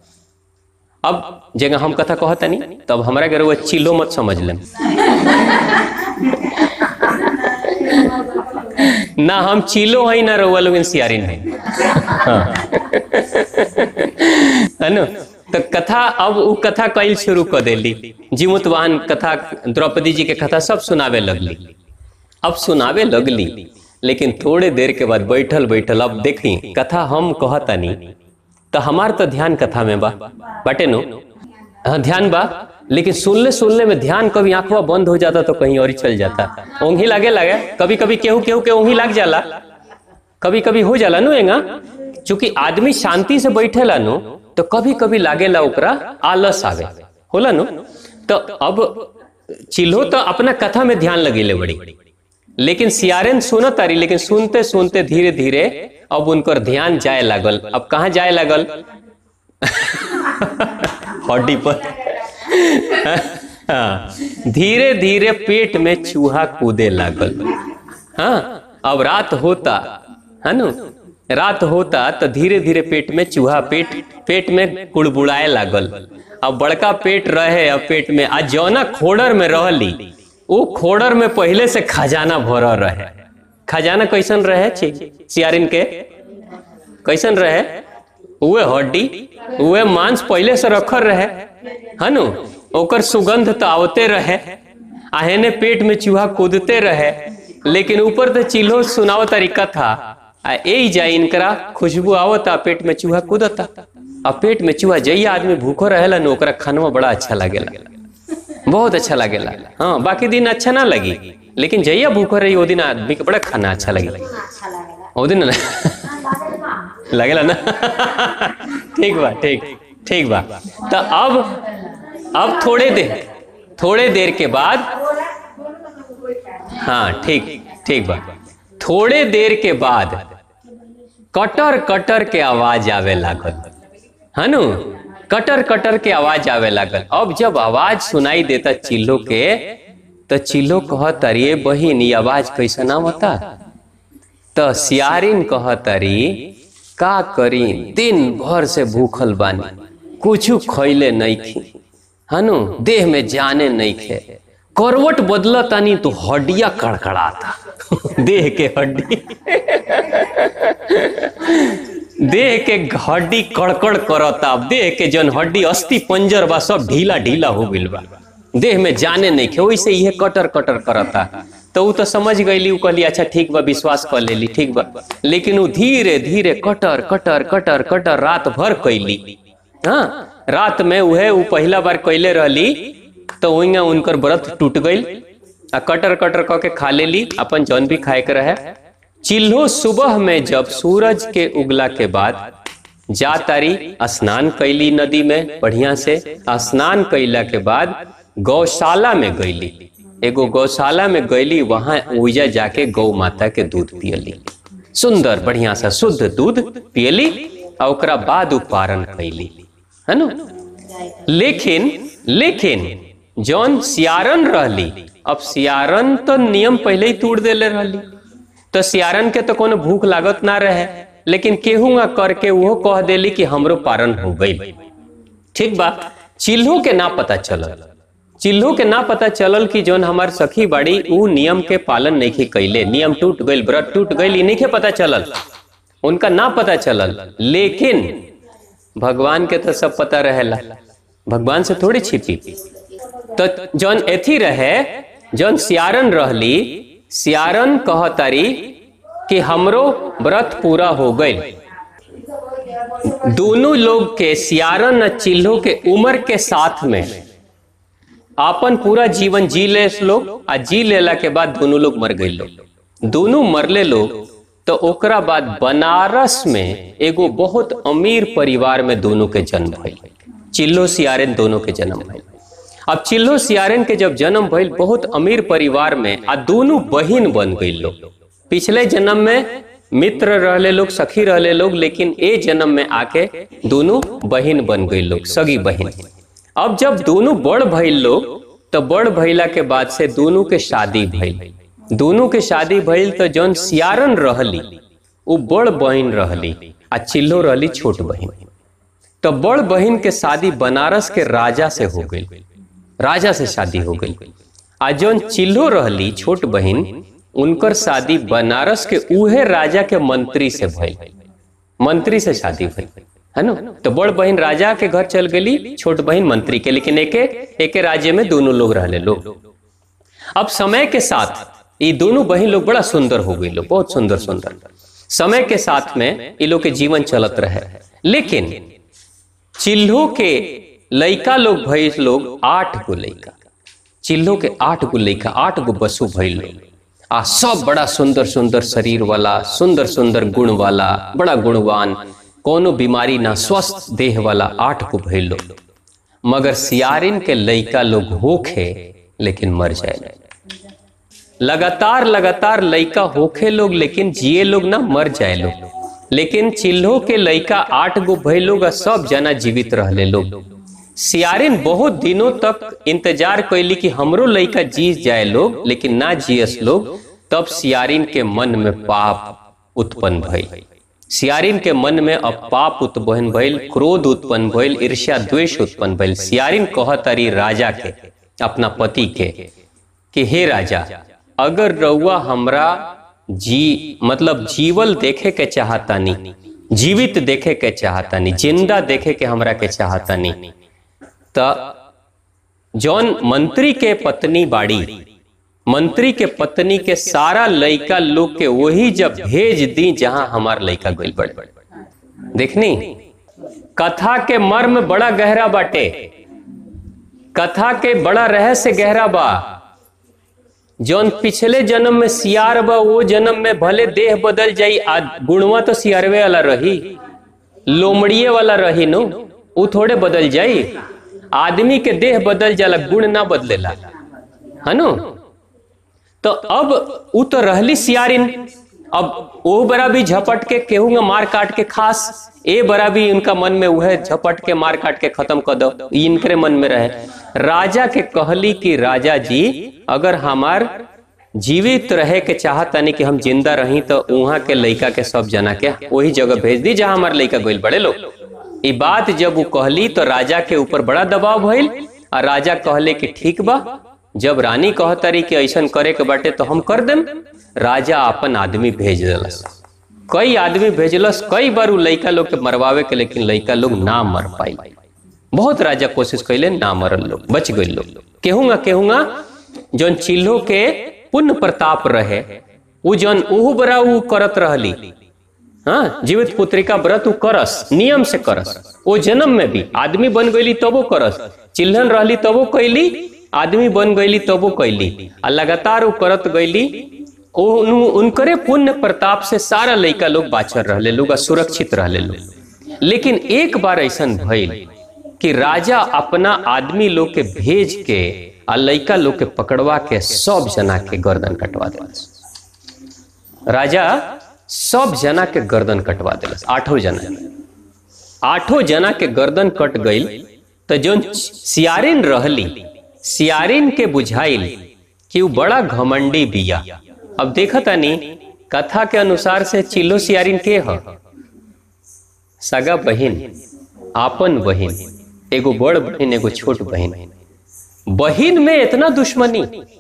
अब जगह हम कथा कहतनी तब हमरा के रउआ चिल्हो मत समझ लेम ना हम चिलो है ना रउआ लोग सियारिन है हाँ। है ना तो कथा अब उ कथा कैल शुरू कर देली जीमुतवान कथा द्रौपदी जी के कथा सब सुनावे लगली अब सुनावे लगली लेकिन थोड़े देर के बाद बैठल बैठल अब देखी कथा हम कहतनी तो हमार तो ध्यान कथा में बा बाटे नो हाँ ध्यान बा लेकिन सुनले सुनले में ध्यान कभी आंखवा बंद हो जाता तो कहीं और ही चल जाता ओंघी लागे लगे कभी कभी केहू केहू के ओंघी लाग जाला कभी कभी हो जाला नो एंगा चूंकि आदमी शांति से बैठेला नो तो कभी कभी लागेला ओकरा आलस आवे होला नो तो अब चिल्हो तो अपना कथा में ध्यान लगेले बड़ी लेकिन सियारेन सुनत तारी लेकिन सुनते सुनते धीरे धीरे अब उनकर ध्यान जाए लागल अब कहाँ जाए लागल हड्डी पर हाँ धीरे धीरे पेट में चूहा कूदे लागल हाँ अब रात होता है नु रात होता तो धीरे धीरे पेट में चूहा पेट पेट में कुड़बुड़ाए लागल अब बड़का पेट रहे अब पेट में आ जौना खोडर में रहली वो खोडर में पहले से खजाना भरल रहे खजाना कैसन रहे सियारिन के कैसन रहे उहे हड्डी उहे मांस पहले से रखल रहे है नु ओकर सुगंध तो आवते रहे आहेने पेट में चूहा कूदते रहे लेकिन ऊपर तो चिल्हो सुनाओ तरीका था आ ए जा इनकरा खुशबू आवता पेट में चूहा कूदता आ पेट में चूहा जइया आदमी भूखो रहेला न ओकरा खानवा बड़ा अच्छा लागेला बहुत अच्छा लागेला हाँ बाकी दिन अच्छा ना लगी लेकिन जइया भूखो रही वो दिन आदमी के बड़ा खाना अच्छा लगे अच्छा लगेगा वो दिन ना लगेला ना ठीक बा ठीक ठीक बा तो अब अब थोड़े देर थोड़े देर के बाद हाँ ठीक ठीक बा थोड़े देर के बाद कटर कटर के आवाज आवे लागल है नु कटर कटर के आवाज आवे लागल अब जब आवाज सुनाई देता चिल्लो के तो चिल्लो कहत अरे बहिन ये आवाज कैसा ना होता तो सियारिन कहतरी का करी दिन भर से भूखल बानी कुछ खैले नहीं खी हनु देह में जाने नहीं खे करवट बदल तानी तो हड्डिया कड़कड़ाता देह के हड्डी देह के हड्डी कड़कड़ करता देह के जन हड्डी अस्थि पंजर बा सब ढीला ढीला हो गइल बा देह में जाने नहीं खे वैसे इहे कटर कटर करता तो ऊ तो समझ गईली ऊ कहली अच्छा ठीक बा विश्वास कर लेली ठीक बा लेकिन ऊ धीरे धीरे कटर कटर कटर कटर रात भर कैली हाँ रात में उहे ऊ पहला बार कैले रहली तो वही उनकर व्रत टूट गई आ कटर कटर क के खा लेली अपन जौन भी खाए के रहे चिल्हो सुबह में जब सूरज के उगला के बाद जा तारी स्नान कैली नदी में बढ़िया से स्नान कैला के बाद गौशाला में गईली एगो गौशाला में गईली वहां ओइजा जाके गौ माता के दूध पियली सुंदर बढ़िया सा शुद्ध दूध पियली और ओकरा बाद उ पारण कैली है ना लेकिन लेकिन जौन सियारन रहली अब सियारन तो नियम पहले ही तोड़ देले रहली तो सियारन के तो कोनो भूख लागत ना रहे लेकिन केहूंगा करके वो कह देली कि हमरो पारण हो गई ठीक बा चिल्हो के ना पता चलल चिल्हो के ना पता चलल कि जौन हमार सखी बाड़ी ऊ नियम के पालन नहीं के कैले नियम टूट गईल व्रत टूट गईल ई नहीं के पता चलल उनका ना पता चलल लेकिन भगवान के तो सब पता रहेला भगवान से थोड़ी छिपी तो जौन एथी रहे जौन सियारन रहली सियारन कहतारी कि हमरो व्रत पूरा हो गई दोनों लोग के सियारन और चिल्हो के उम्र के साथ में आपन पूरा जीवन जी ले लोग आ जी लेला के बाद दोनों लोग मर गए लोग दोनों मरले लोग तो ओकरा बाद बनारस में एगो बहुत अमीर परिवार में दोनों के जन्म भइल चिल्लो सियारन दोनों के जन्म भइल अब चिल्लो सियारन के जब जन्म भइल बहुत अमीर परिवार में आ दोनों बहिन बन गई लोग पिछले जन्म में मित्र रहले लोग सखी रहले लोग लेकिन ए जन्म में आके दोनों बहिन बन गई लोग सगी बहिन अब जब दोनों बड़ भइल लोग तो बड़ भइला के बाद से दोनों के शादी भइल दोनों के शादी भइल तो जौन सियारन रहली वो बड़ बहिन रहली आ चिल्लो रहली छोट बहिन तो बड़ बहिन के शादी बनारस के राजा से हो गई राजा से शादी हो गई आ जौन चिल्लो रहली छोट बहिन उनकर शादी बनारस के उहे राजा के मंत्री से भइल मंत्री से शादी भइल है ना तो बड़ बहन राजा के घर चल गई छोट बहन मंत्री के लेकिन एके एके राज्य में दोनों लोग रहले लोग अब समय के साथ ये दोनों बहन लोग बड़ा सुंदर हो गई लोग बहुत सुंदर सुंदर समय के साथ में ये लोग के जीवन चलत रहे लेकिन चिल्हो के लइका लोग भइल लोग आठ गो लइका चिल्हो के आठ गो लइका आठ गो बसु भइल लोग आ सब बड़ा सुंदर सुंदर शरीर वाला सुंदर सुंदर गुण वाला बड़ा गुणवान कोनो बीमारी ना स्वस्थ देह वाला आठ को भइल लोग मगर सियारिन के लइका लोग होखे लेकिन मर जाए लगातार लगातार लइका होखे लोग लेकिन जिए लोग ना मर जाए लोग लेकिन चिल्हो के लइका आठ गो भइल लोग आ सब जना जीवित रहले लोग सियारिन बहुत दिनों तक इंतजार कैली कि हमरो लइका जी जाए लोग लेकिन ना जियस लोग तब सियारिन के मन में पाप उत्पन्न भइल सियारिन के मन में अब पाप उत्पन्न भइल क्रोध उत्पन्न भइल ईर्ष्या द्वेष उत्पन्न भइल सियारिन कहतारी राजा के अपना पति के कि हे राजा अगर रउआ हमरा जी मतलब जीवल देखे के चाहतानी जीवित देखे के चाहतानी जिंदा देखे के हमरा के चाहतानी त जौन मंत्री के पत्नी बाड़ी मंत्री के पत्नी के सारा लइका लोग के वही जब भेज दी जहां हमार लइका गइल बड़े देखनी कथा के मर्म बड़ा गहरा बाटे कथा के बड़ा रहस्य गहरा बा जौन पिछले जन्म में सियार बा वो जन्म में भले देह बदल जाई आ गुणवा तो सियारवे वाला रही लोमड़िए वाला रही नो वो थोड़े बदल जाई आदमी के देह बदल जाला गुण ना बदलेला है नो तो अब उ तो रहली सियारिन अब ओ बरा भी झपट के केहूंगा मार काट के खास ए बरा भी इनका मन में वह झपट के मार काट के खत्म कर दो ई इनके मन में रहे राजा के कहली कि राजा जी अगर हमार जीवित रहे के चाहतानी कि हम जिंदा रही तो वहां के लइका के सब जना के वही जगह भेज दी जहां हमार लइका गइल बड़े लोग ई बात जब वो कहली तो राजा के ऊपर बड़ा दबाव भइल और राजा कहले कि ठीक बा जब रानी कहतारी कि ऐसन करे के बाटे तो हम कर देम राजा अपन आदमी भेज दिलस कई आदमी भेजलस कई बार उ लइका लोग के मरवावे के लेकिन लइका लोग ना मर पाई बहुत राजा कोशिश कैले ना मरल लोग बच गए लोग केहूंगा केहूंगा जौन चिल्हो के पुण्य प्रताप रहे उ जौन उहु बरा उ करत रहली हाँ जीवित पुत्रिका व्रत उ करस नियम से करस ओ जन्म में भी आदमी बन गईली तबो करस चिल्हन रहली तबो कैली आदमी बन गईली तबो कैली आ लगातार उ करत गईली ओ उन- उनकरे पुण्य प्रताप से सारा लइका लोग बाचर रहले लोग आ सुरक्षित रहले लोग लेकिन एक बार ऐसन भइल कि राजा अपना आदमी लोग के भेज के आ लइका लोग के पकड़वा के सब जना के गर्दन कटवा देलस राजा सब जना के गर्दन कटवा देलस आठों जना आठों जना के गर्दन कट गईल तो जोन सियारिन रहली सियारिन के बुझाइल कि उ बड़ा घमंडी बिया अब देखा तानी कथा के अनुसार से चिल्लो सियारिन के ह सगा बहिन आपन बहिन एगो बड़ बहिन एगो छोट बहिन बहिन में इतना दुश्मनी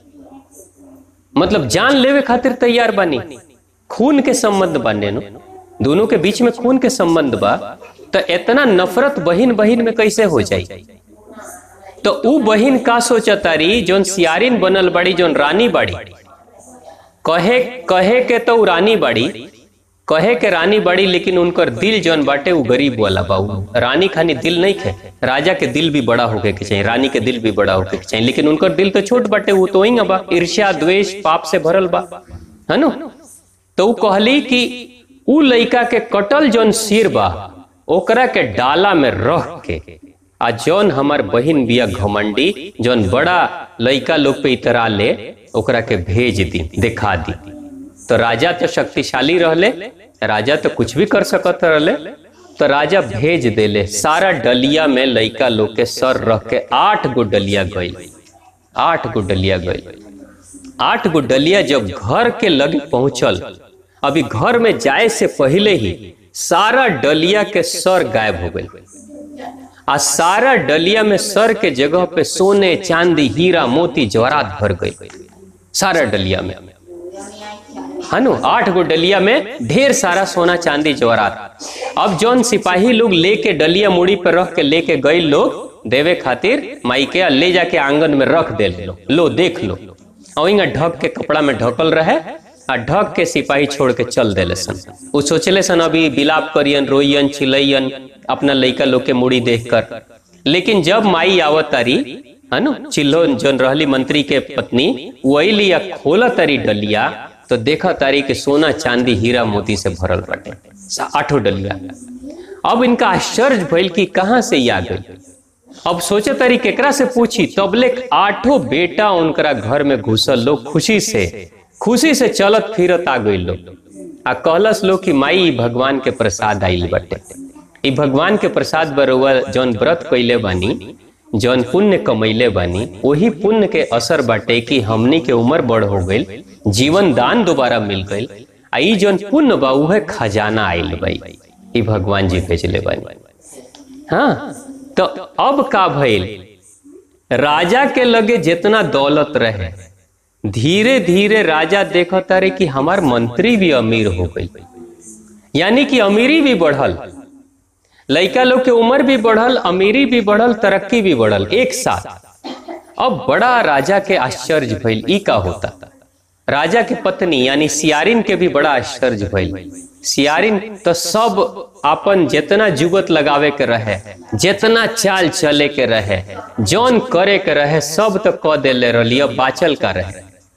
मतलब जान लेवे खातिर तैयार बानी खून के संबंध बाने नो दोनों के बीच में खून के संबंध बा तो इतना नफरत बहिन बहिन में कैसे हो जाई तो उ बहिन का सोचतारी जोन सियारिन बनल बाड़ी जोन रानी बाड़ी कहे कहे के तो उ रानी बाड़ी कहे के रानी बाड़ी लेकिन उनकर दिल जौन बाटे उ गरीब वाला बा उ रानी खानी दिल नहीं खे राजा के दिल भी बड़ा होके के चाहिए रानी के दिल भी बड़ा होके के चाहिए लेकिन उनकर दिल तो छोट बाटे वो तो वही बा ईर्ष्या द्वेष पाप से भरल बा है नो तो उ कहली कि उ लइका के कटल जौन सिर बा ओकरा के डाला में रख के आ जौन हमार बहिन बिया घमंडी जौन बड़ा लइका लोग पे इतरा ले ओकरा के भेज दी दिखा दी तो राजा तो शक्तिशाली रहले राजा तो कुछ भी कर सकत रहले तो राजा भेज देले सारा डलिया में लइका लोग के सर रख के आठ गो डलिया गई आठ गो डलिया गई आठ गो डलिया जब घर के लगे पहुंचल अभी घर में जाए से पहले ही सारा डलिया के सर गायब हो गए आ सारा डलिया में सर के जगह पे सोने चांदी हीरा मोती जवाहरात भर गई सारा डलिया में है नु आठ गो डलिया में ढेर सारा सोना चांदी जवाहरात अब जौन सिपाही लोग लेके डलिया मुड़ी पर रख के लेके गए लोग देवे खातिर माई के आ ले जाके आंगन में रख दे लो लो देख लो और इंगा ढक के कपड़ा में ढकल रहे आ ढक के सिपाही छोड़ के चल देले सन उ सोचले सन अभी बिलाप करियन रोइयन चिलैयन अपना लइका लोग के मुड़ी देख कर लेकिन जब माई आवत तारी है नु चिल्लो जोन रहली मंत्री के पत्नी वही लिया खोला तारी डलिया तो देखा तारी के सोना चांदी हीरा मोती से भरल बाटे सा- आठों डलिया अब इनका आश्चर्य भइल कि कहाँ से ये आ गई अब सोचे तारी केकरा से पूछी तबले आठों बेटा उनकरा घर में घुसल लोग खुशी से खुशी से चलत फिरत आ गई लोग आ कहलस लोग कि माई ई भगवान के प्रसाद आइल बटे ई भगवान के प्रसाद बरुआ जौन व्रत कैले बानी जौन पुण्य कमैले बानी वही पुण्य के असर बाटे कि हमनी के उम्र बड़ हो गई जीवन दान दोबारा मिल गई आ ई जौन पुण्य बा उहे खजाना आइल बाई ई भगवान जी भेजले बानी हाँ तो अब का भइल राजा के लगे जितना दौलत रहे धीरे धीरे राजा देखत तारे कि हमार मंत्री भी अमीर हो गई यानी कि अमीरी भी बढ़ल लइका लोग के उम्र भी बढ़ल अमीरी भी बढ़ल तरक्की भी बढ़ल एक साथ अब बड़ा राजा के आश्चर्य भइल ई का होता राजा के पत्नी यानी सियारिन के भी बड़ा आश्चर्य भइल सियारिन तो सब अपन जितना जुगत लगावे के रहे जितना चाल चले के रहे जौन करे के रहे सब तो क देले रहली अब बाचल का रहे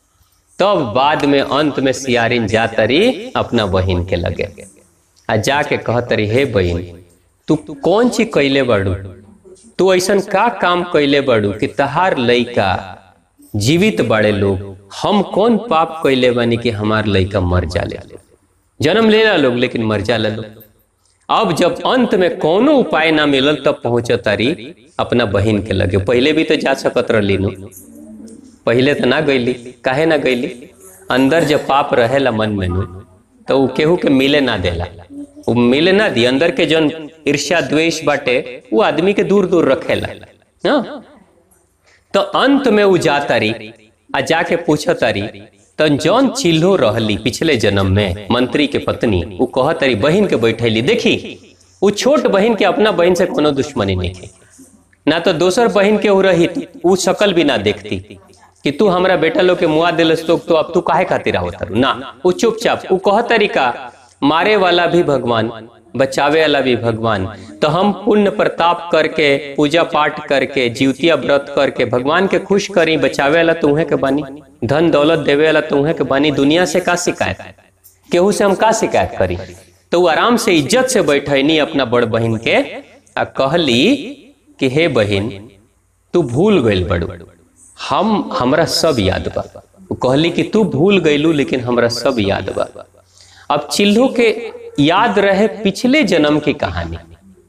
तब बाद में अंत में सियारिन जातरी अपना बहिन के लगे आ जाके कहतरी हे बहिन तू कौन चीज कैले बाड़ू तू ऐसन का काम कैले बाड़ू कि तहार लइका जीवित बाड़े लोग हम कौन पाप कैले बानी कि हमार लइका मर जाले जन्म लेला लोग लेकिन मर जाला लोग अब जब अंत में कोनो उपाय ना मिलल तब पहुंच तारी अपना बहिन के लगे पहले भी तो जा सकत रहली नु पहले तो ना गईली काहे ना गईली अंदर जब पाप रहेला मन में नु तो उ केहू के मिले ना देला उ मिले ना दी अंदर के जन ईर्ष्या द्वेष बाटे वो आदमी के दूर दूर रखेला हाँ? तो अंत में उ जातारी आ जाके पूछतारी तो जौन चिल्हो रहली पिछले जन्म में मंत्री के पत्नी वो कह तारी बहन के बैठैली देखी वो छोट बहन के अपना बहन से कोनो दुश्मनी नहीं थी ना तो दोसर बहन के उ रही उ शकल भी ना देखती कि तू हमरा बेटा लोग के मुआ दिलस तो, तो अब तू काहे खातिर आवत तारू? ना वो चुपचाप वो कह तरीका मारे वाला भी भगवान बचावे वाला भी भगवान तो हम पुण्य प्रताप करके पूजा पाठ करके जीवतिया व्रत करके भगवान के खुश करी बचावे वाला तुम्हे के बानी धन दौलत देवे वाला तुम्हे के बानी दुनिया से का शिकायत केहू से हम का शिकायत करी तो वो आराम से इज्जत से बैठनी अपना बड़ बहन के आ कहली कि हे बहन तू भूल गइल बड़ू हम हमरा सब याद बा वो कहली कि तू भूल गइलू लेकिन हमरा सब याद बा अब चिल्लू के याद रहे पिछले जन्म की कहानी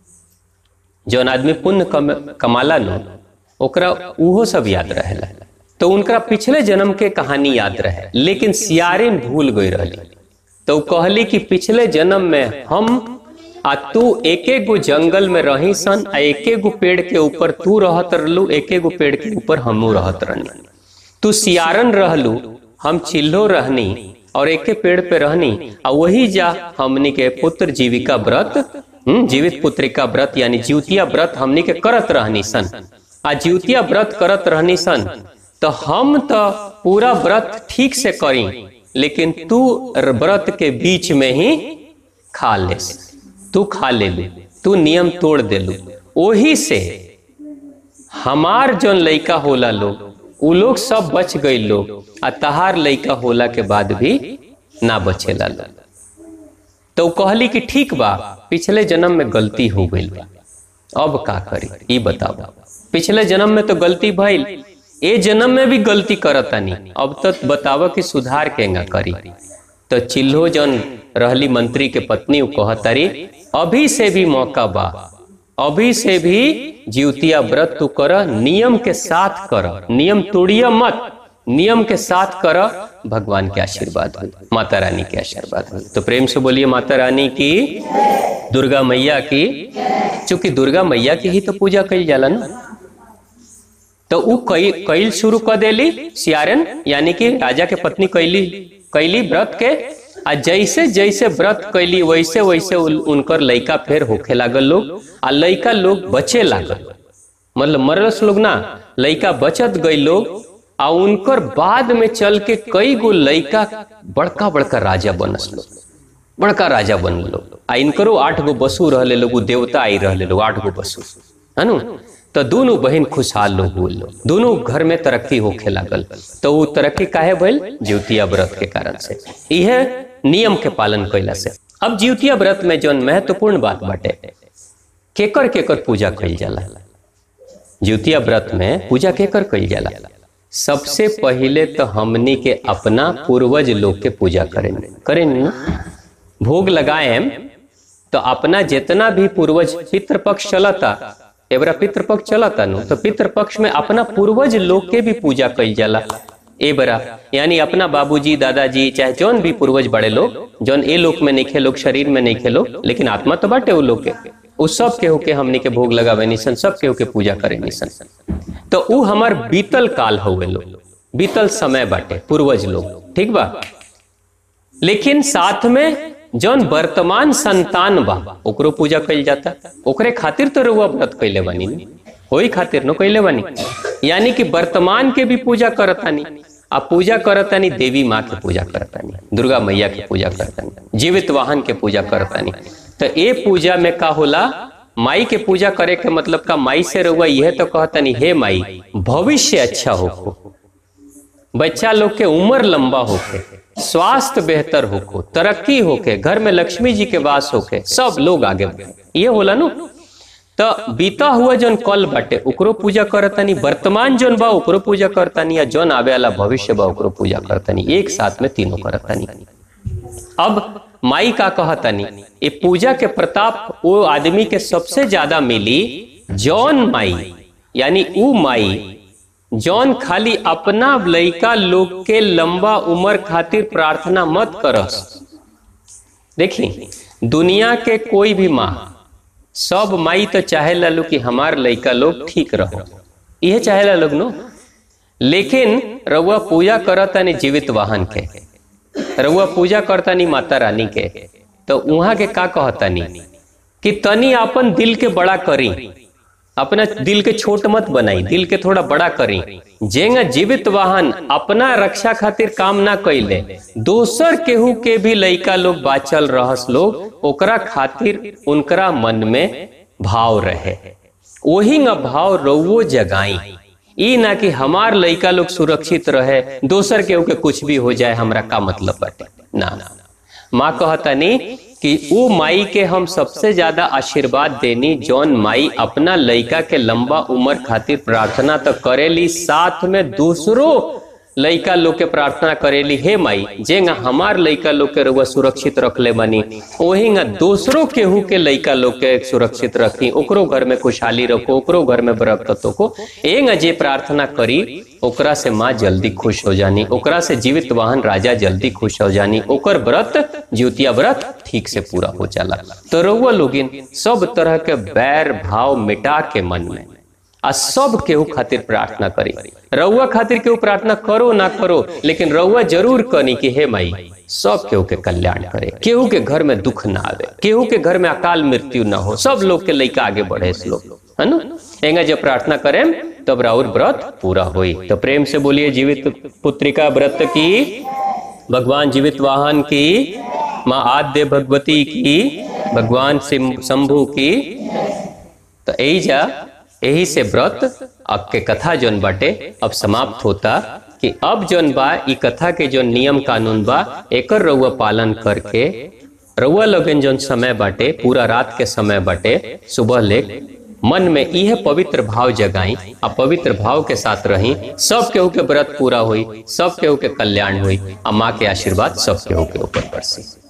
जौन आदमी पुण्य कम, कमाला नो ओकरा उहो सब याद रहेला तो उनका पिछले जन्म के कहानी याद रहे लेकिन सियारिन भूल गई रहली तो उ कहली कि पिछले जन्म में हम आ तू एके गो जंगल में रही सन आ एके गो पेड़ के ऊपर तू रहत रहलू एके गो पेड़ के ऊपर हमू रहत रहनी तू सियारन रहलू हम चिल्लो रहनी और एके पेड़ पे रहनी आ वही जा हमनी के पुत्र जीविका व्रत हम्म, जीवित पुत्रिका व्रत यानी जीवतिया व्रत हमनी के करत रहनी सन आ जीवतिया व्रत करत रहनी सन तो हम तो पूरा व्रत ठीक से करी लेकिन तू व्रत के बीच में ही खा ले तू खा ले लू तू नियम तोड़ दे लू ओही से हमार जौन लइका होला लोग उ लोग सब बच गई लोग आ तहार लइका होला के बाद भी ना बचेला लोग तो उ कहली कि ठीक बा पिछले जन्म में गलती हो गई बा अब का करी ई बताओ पिछले जन्म में तो गलती भइल ए जन्म में भी गलती करतानी अब तक बताव कि सुधार केंगा करी तो चिल्हो जन रहली मंत्री के पत्नी उ कहतारी अभी से भी मौका बा अभी से भी जीवतिया व्रत तू कर नियम के साथ कर नियम तोड़िया मत नियम के साथ कर भगवान के आशीर्वाद हो माता रानी के आशीर्वाद हो तो प्रेम से बोलिए माता रानी की दुर्गा मैया की चूंकि दुर्गा मैया की ही तो पूजा कई जाला ना तो उ कई कईल शुरू कर देली सियारन यानी कि राजा के पत्नी कैली कैली व्रत के आ जैसे जैसे व्रत कैली वैसे वैसे उन- उनकर लइका फेर होखे लागल लोग आ लइका लोग बचे लागल मतलब मरलस लोग ना लइका बचत गई लोग आ उनकर बाद में चल के कई गो लइका बड़का बड़का राजा बनस लोग बड़का राजा बन लोग आ इनकरो आठ गो बसु रहले लोग उ देवता आई रहले लोग आठ गो बसु है नु तो दोनों बहन खुशहाल लोग हुए लोग दोनों घर में तरक्की होखे लागल तो वो तरक्की काहे भइल ज्योतिया व्रत के कारण से यह नियम के पालन कैला से अब ज्योतिया व्रत में जौन महत्वपूर्ण बात बाटे केकर केकर पूजा कइल जाला ज्योतिया व्रत में पूजा केकर कइल जाला सबसे पहिले तो हमनी के अपना पूर्वज लोग के पूजा करें करें ना भोग लगाएम तो अपना जितना भी पूर्वज पितृपक्ष चलता एबरा पितृपक्ष चलता नु तो पितृपक्ष में अपना पूर्वज लोग के भी पूजा कइल जाला ए बरा यानी अपना बाबूजी दादाजी चाहे जौन भी पूर्वज बड़े लोग जौन ए लोक में नहीं खेलो शरीर में नहीं खेलो लेकिन आत्मा तो बाटे वो लोग के उ सब केहू के हमनी के भोग लगावे निसन सब केहू के पूजा करे निसन तो उ हमार बीतल काल हुए लोग बीतल समय बाटे पूर्वज लोग ठीक बा लेकिन साथ में जौन वर्तमान संतान बा ओकरो पूजा कइल जाता ओकरे खातिर तो रुआ व्रत कइले बानी न। होई खातिर न कइले बानी यानी कि वर्तमान के भी पूजा करतानी आ पूजा करतानी देवी माँ के पूजा करतानी दुर्गा मैया के पूजा करतानी जीवित वाहन के पूजा करतानी तो ए पूजा में का होला माई के पूजा करे के मतलब का माई से रुआ यह तो कहतानी हे माई भविष्य अच्छा हो बच्चा लोग के उम्र लंबा होके स्वास्थ्य बेहतर होको तरक्की होके घर में लक्ष्मी जी के वास होके सब लोग आगे बढ़े ये होला नु तो बीता हुआ जौन कल बाटे ओकरो पूजा करतानी वर्तमान जौन बा ओकरो पूजा करतानी या जौन आवे वाला भविष्य बा ओकरो पूजा करतानी एक साथ में तीनों करतानी अब माई का कहतानी ये पूजा के प्रताप वो आदमी के सबसे ज्यादा मिली जौन माई यानी ऊ माई जौन खाली अपना लइका लोग के लंबा उम्र खातिर प्रार्थना मत करस देखी दुनिया के कोई भी माँ सब माई तो चाहे लो कि हमार लइका लोग ठीक रहो यह चाहे लोग नो लेकिन रउआ पूजा करतानी जीवित वाहन के रउआ पूजा करतानी माता रानी के तो उहाँ के का कहतानी कि तनी अपन दिल के बड़ा करी अपना दिल के छोट मत बनाई दिल के थोड़ा बड़ा करी जेंगा जीवित वाहन अपना रक्षा खातिर काम ना कैले दोसर केहू के भी लइका लोग बाचल रहस लोग ओकरा खातिर उनकरा मन में भाव रहे वही न भाव रउओ जगाई ई ना कि हमार लइका लोग सुरक्षित रहे दोसर केहू के कुछ भी हो जाए हमरा का मतलब बाटे ना ना माँ कहतनी कि वो माई के हम सबसे ज्यादा आशीर्वाद देनी जौन माई अपना लइका के लंबा उम्र खातिर प्रार्थना तो करेली साथ में दूसरों लइका लोग के प्रार्थना करेली हे माई जेंगा हमार लइका लोग के रउआ सुरक्षित रखले बनी ओहिंगा दूसरों केहू के लइका लोग के सुरक्षित रखी ओकरो घर में खुशहाली रखो ओकरो घर में बरकतों को एंगा जे प्रार्थना करी ओकरा से माँ जल्दी खुश हो जानी ओकरा से जीवित वाहन राजा जल्दी खुश हो जानी ओकर व्रत ज्योतिया व्रत ठीक से पूरा हो जाला तो रउआ लोगिन सब तरह के बैर भाव मिटा के मन में आ सब केहू खातिर प्रार्थना करी रउआ खातिर केहू प्रार्थना करो ना करो लेकिन रउआ जरूर कनी कि हे माई सब केहू के कल्याण करे केहू के घर में दुख ना आवे केहू के घर में अकाल मृत्यु ना हो सब लोग के लइका आगे बढ़े इस लोग है ना एंगा जब प्रार्थना करें तब राउर व्रत पूरा होई तो प्रेम से बोलिए जीवित पुत्रिका व्रत की भगवान जीवित वाहन की माँ आद्य भगवती की भगवान सिम- शंभु की तो यही जा यही से व्रत अब के कथा जोन बाटे अब समाप्त होता कि अब जोन बा ई कथा के जो नियम कानून बा एकर रउआ पालन करके रउआ लोगन जोन समय बाटे पूरा रात के समय बाटे सुबह ले मन में यह पवित्र भाव जगाई आ पवित्र भाव के साथ रही सब केहू के व्रत पूरा हुई सब केहू के कल्याण हुई आ माँ के आशीर्वाद सब केहू के ऊपर बरसी